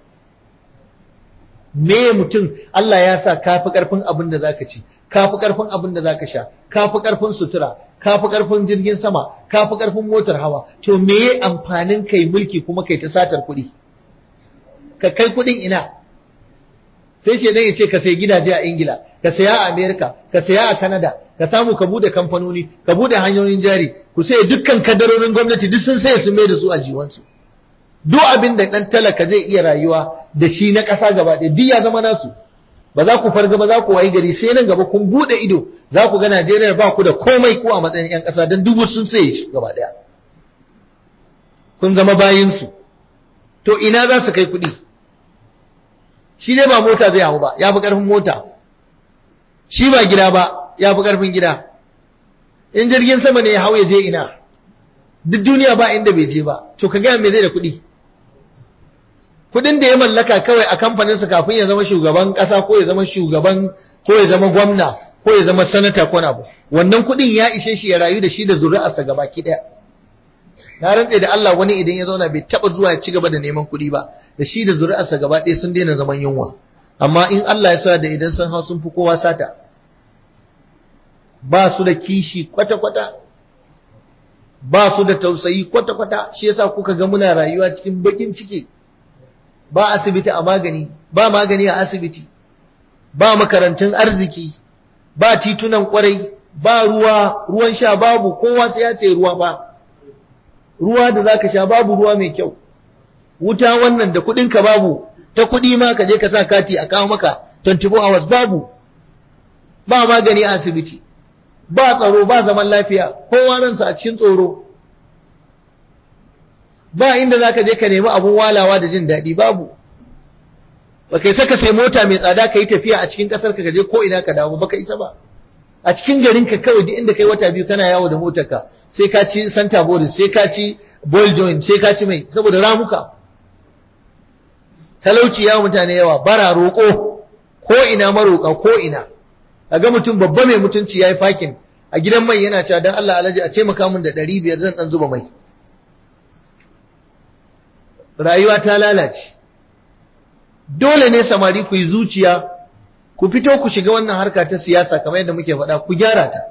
me mutum Allah ya sa kafi ƙarfin abin da zaka ci kafi ƙarfin abin da zaka sha kafi ƙarfin sutura kafi ƙarfin jirgin sama kafi ƙarfin motar hawa to me amfanin kai mulki kuma kai ta satar kuɗi ka kai kuɗin ina sai shi ya ce ka sai gidaje a Ingila ka saya a Amerika ka saya a Canada ka samu ka bude kamfanoni ka bude hanyoyin jari ku sai dukkan kadarorin gwamnati duk sun sai sun mai da su a jiwansu duk abin da dan talaka zai iya rayuwa da shi na ƙasa gaba ɗaya duk ya zama nasu ba za ku farga ba za ku wayi gari sai nan gaba kun bude ido za ku ga Najeriya ba ku da komai ko a matsayin ƴan ƙasa dan dubu sun sai shi gaba ɗaya kun zama bayinsu to ina za su kai kuɗi shi dai ba mota zai hau ba ya fi ƙarfin mota shi ba gida ba ya fi ƙarfin gida in jirgin sama ne ya hau ya je ina duk duniya ba inda bai je ba to ka gaya me zai da kuɗi kuɗin da ya mallaka kawai a kamfaninsa kafin ya zama shugaban ƙasa ko ya zama shugaban ko ya zama gwamna ko ya zama sanata ko na wannan kuɗin ya ishe shi ya rayu da shi da zuri'arsa gabaki ɗaya na rantse da Allah wani idan ya zauna bai taba zuwa ya ci gaba da neman kuɗi ba da shi da zuri'arsa gaba ɗaya sun daina zaman yunwa amma in Allah ya sa da idan sun hau sun fi kowa sata ba su da kishi kwata-kwata ba su da tausayi kwata-kwata shi yasa kuka ga muna rayuwa cikin bakin ciki ba asibiti a magani ba magani a asibiti ba makarantun arziki ba titunan kwarai ba ruwa ruwan sha babu kowa sai ya ce ruwa ba ruwa da zaka sha babu ruwa mai kyau wuta wannan da ka babu ta kuɗi ma ka je ka sa kati a kawo maka 24 hours babu ba magani a asibiti ba tsaro ba zaman lafiya kowa ransa a cikin tsoro ba inda zaka je ka nemi abun walawa da jin daɗi babu ba kai saka sai mota mai tsada ka yi tafiya a cikin ƙasar ka je ko ina ka dawo ba ka isa ba a cikin garin ka kawai duk inda kai wata biyu kana yawo da motarka sai ka ci santa boris sai ka ci ball joint sai ka ci mai saboda ramuka talauci ya mutane yawa bara roƙo ko ina maroƙa ko ina ga mutum babba mai mutunci yayi fakin a gidan mai yana cewa dan Allah alaji a ce maka mun da 500 zan dan zuba mai rayuwa ta lalace dole ne samari ku yi zuciya ku fito ku shiga wannan harka ta siyasa kamar yadda muke faɗa ku gyara ta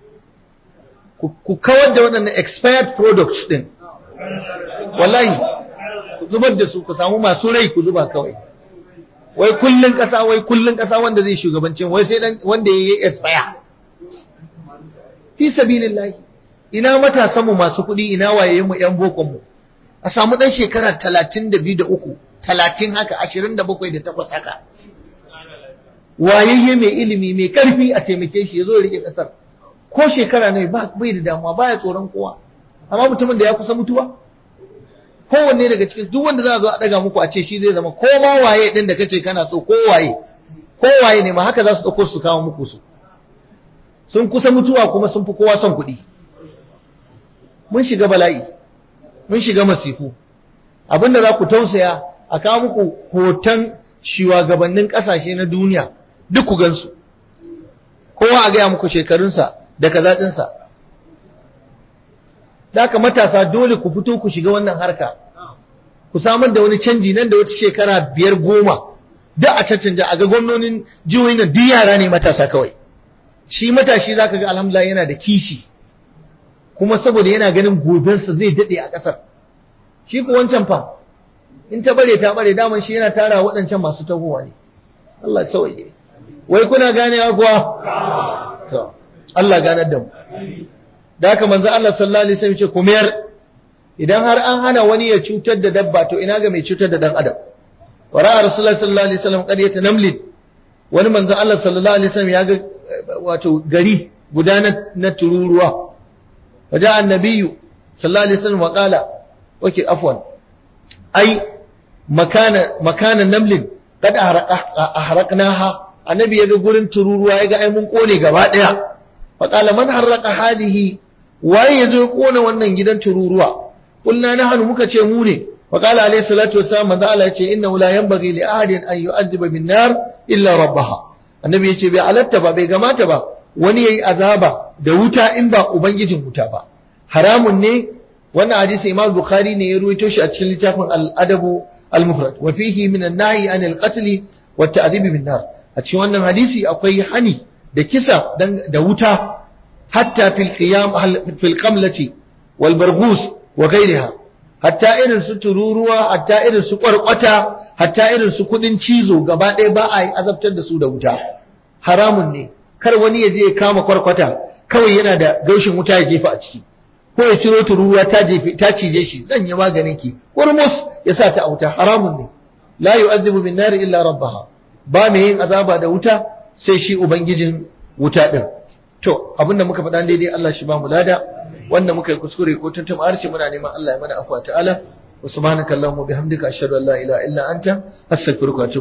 ku kawar da waɗannan expired products ɗin wallahi ku zubar da su ku samu masu rai ku zuba kawai wai kullun ƙasa wai kullun ƙasa wanda zai shugabancin wai sai dan wanda yayi expire fi sabilillahi ina matasan mu masu kuɗi ina wayayen mu yan bokon mu a samu dan shekara 32 da 3 30 haka 27 da 8 haka wayayye mai ilimi mai karfi a taimake shi ya zo ya rike kasar ko shekara ne ba bai da damuwa baya tsoron kowa amma mutumin da ya kusa mutuwa kowanne daga cikin duk wanda za a zo a daga muku a ce shi zai zama ko ma waye din da kace kana so ko waye ko waye ne ma haka za su dauko su kawo muku su sun kusa mutuwa kuma sun fi kowa son kuɗi mun shiga bala'i mun shiga masifu abinda za ku tausaya a kawo muku hoton shugabannin ƙasashe na duniya duk ku gansu kowa a gaya muku shekarunsa da kazaɗinsa da aka matasa dole ku fito ku shiga wannan harka ku samar da wani canji nan da wata shekara biyar goma da a cancanja a ga gwamnonin jihohin nan duk yara ne matasa kawai shi matashi za ka ga alhamdulillah yana da kishi kuma saboda yana ganin gobensa zai daɗe a ƙasar shi ku wancan fa in ta bare ta bare daman shi yana tara waɗancan masu tahowa ne Allah sauye wai kuna ganewa kuwa to Allah ganar da mu da haka manzo Allah sallallahu alaihi wasallam ce ku mayar idan har an hana wani ya cutar da dabba to ina ga mai cutar da dan adam wa ra'a rasulullahi sallallahu alaihi wasallam qaryata namlin wani manzo Allah sallallahu alaihi wasallam ya ga wato gari guda na tururuwa waja annabiyyu sallallahu alaihi wasallam wa qala okay afwan ai makana makana namlin kad ahraqnaha annabi yaga gurin tururuwa yaga ai mun kone gaba daya fa qala man harraqa hadihi waye yazo ya kona wannan gidan tururuwa kulna nahnu muka ce mu ne fa qala alayhi salatu wassalam manzo Allah yace innahu la yanbaghi li ahadin an yu'adhiba bin nar illa rabbaha annabi yace bai alatta ba bai gamata ba wani yayi azaba da wuta in ba ubangijin wuta ba haramun ne wannan hadisi Imam Bukhari ne ya ruwaito shi a cikin littafin al-Adabu al-Mufrad wa fihi min an-nahy an al-qatl wa at-ta'dhib bin nar a cikin wannan hadisi akwai hani da kisa da wuta hatta fil qiyam fil qamlati wal barghus wa ghayriha hatta irin su tururuwa hatta irin su kwarkwata hatta irin su kudin cizo gaba ɗaya ba a azabtar da su da wuta haramun ne kar wani ya je ya kama kwarkwata kawai yana da gaushin wuta ya jefa a ciki ko ya ciro tururuwa ta jefe ta cije shi zan yi maganin ki kurmus ya sa ta a wuta haramun ne la yu'adhibu bin nar illa rabbaha ba mai yin azaba da wuta sai shi ubangijin wuta din to abinda muka faɗa daidai Allah shi ba mu lada wanda muka yi kuskure ko tuntuma harshe muna neman Allah ya mana afwa ta'ala wa subhanakallahumma bihamdika ashhadu an la ilaha illa anta astaghfiruka wa atubu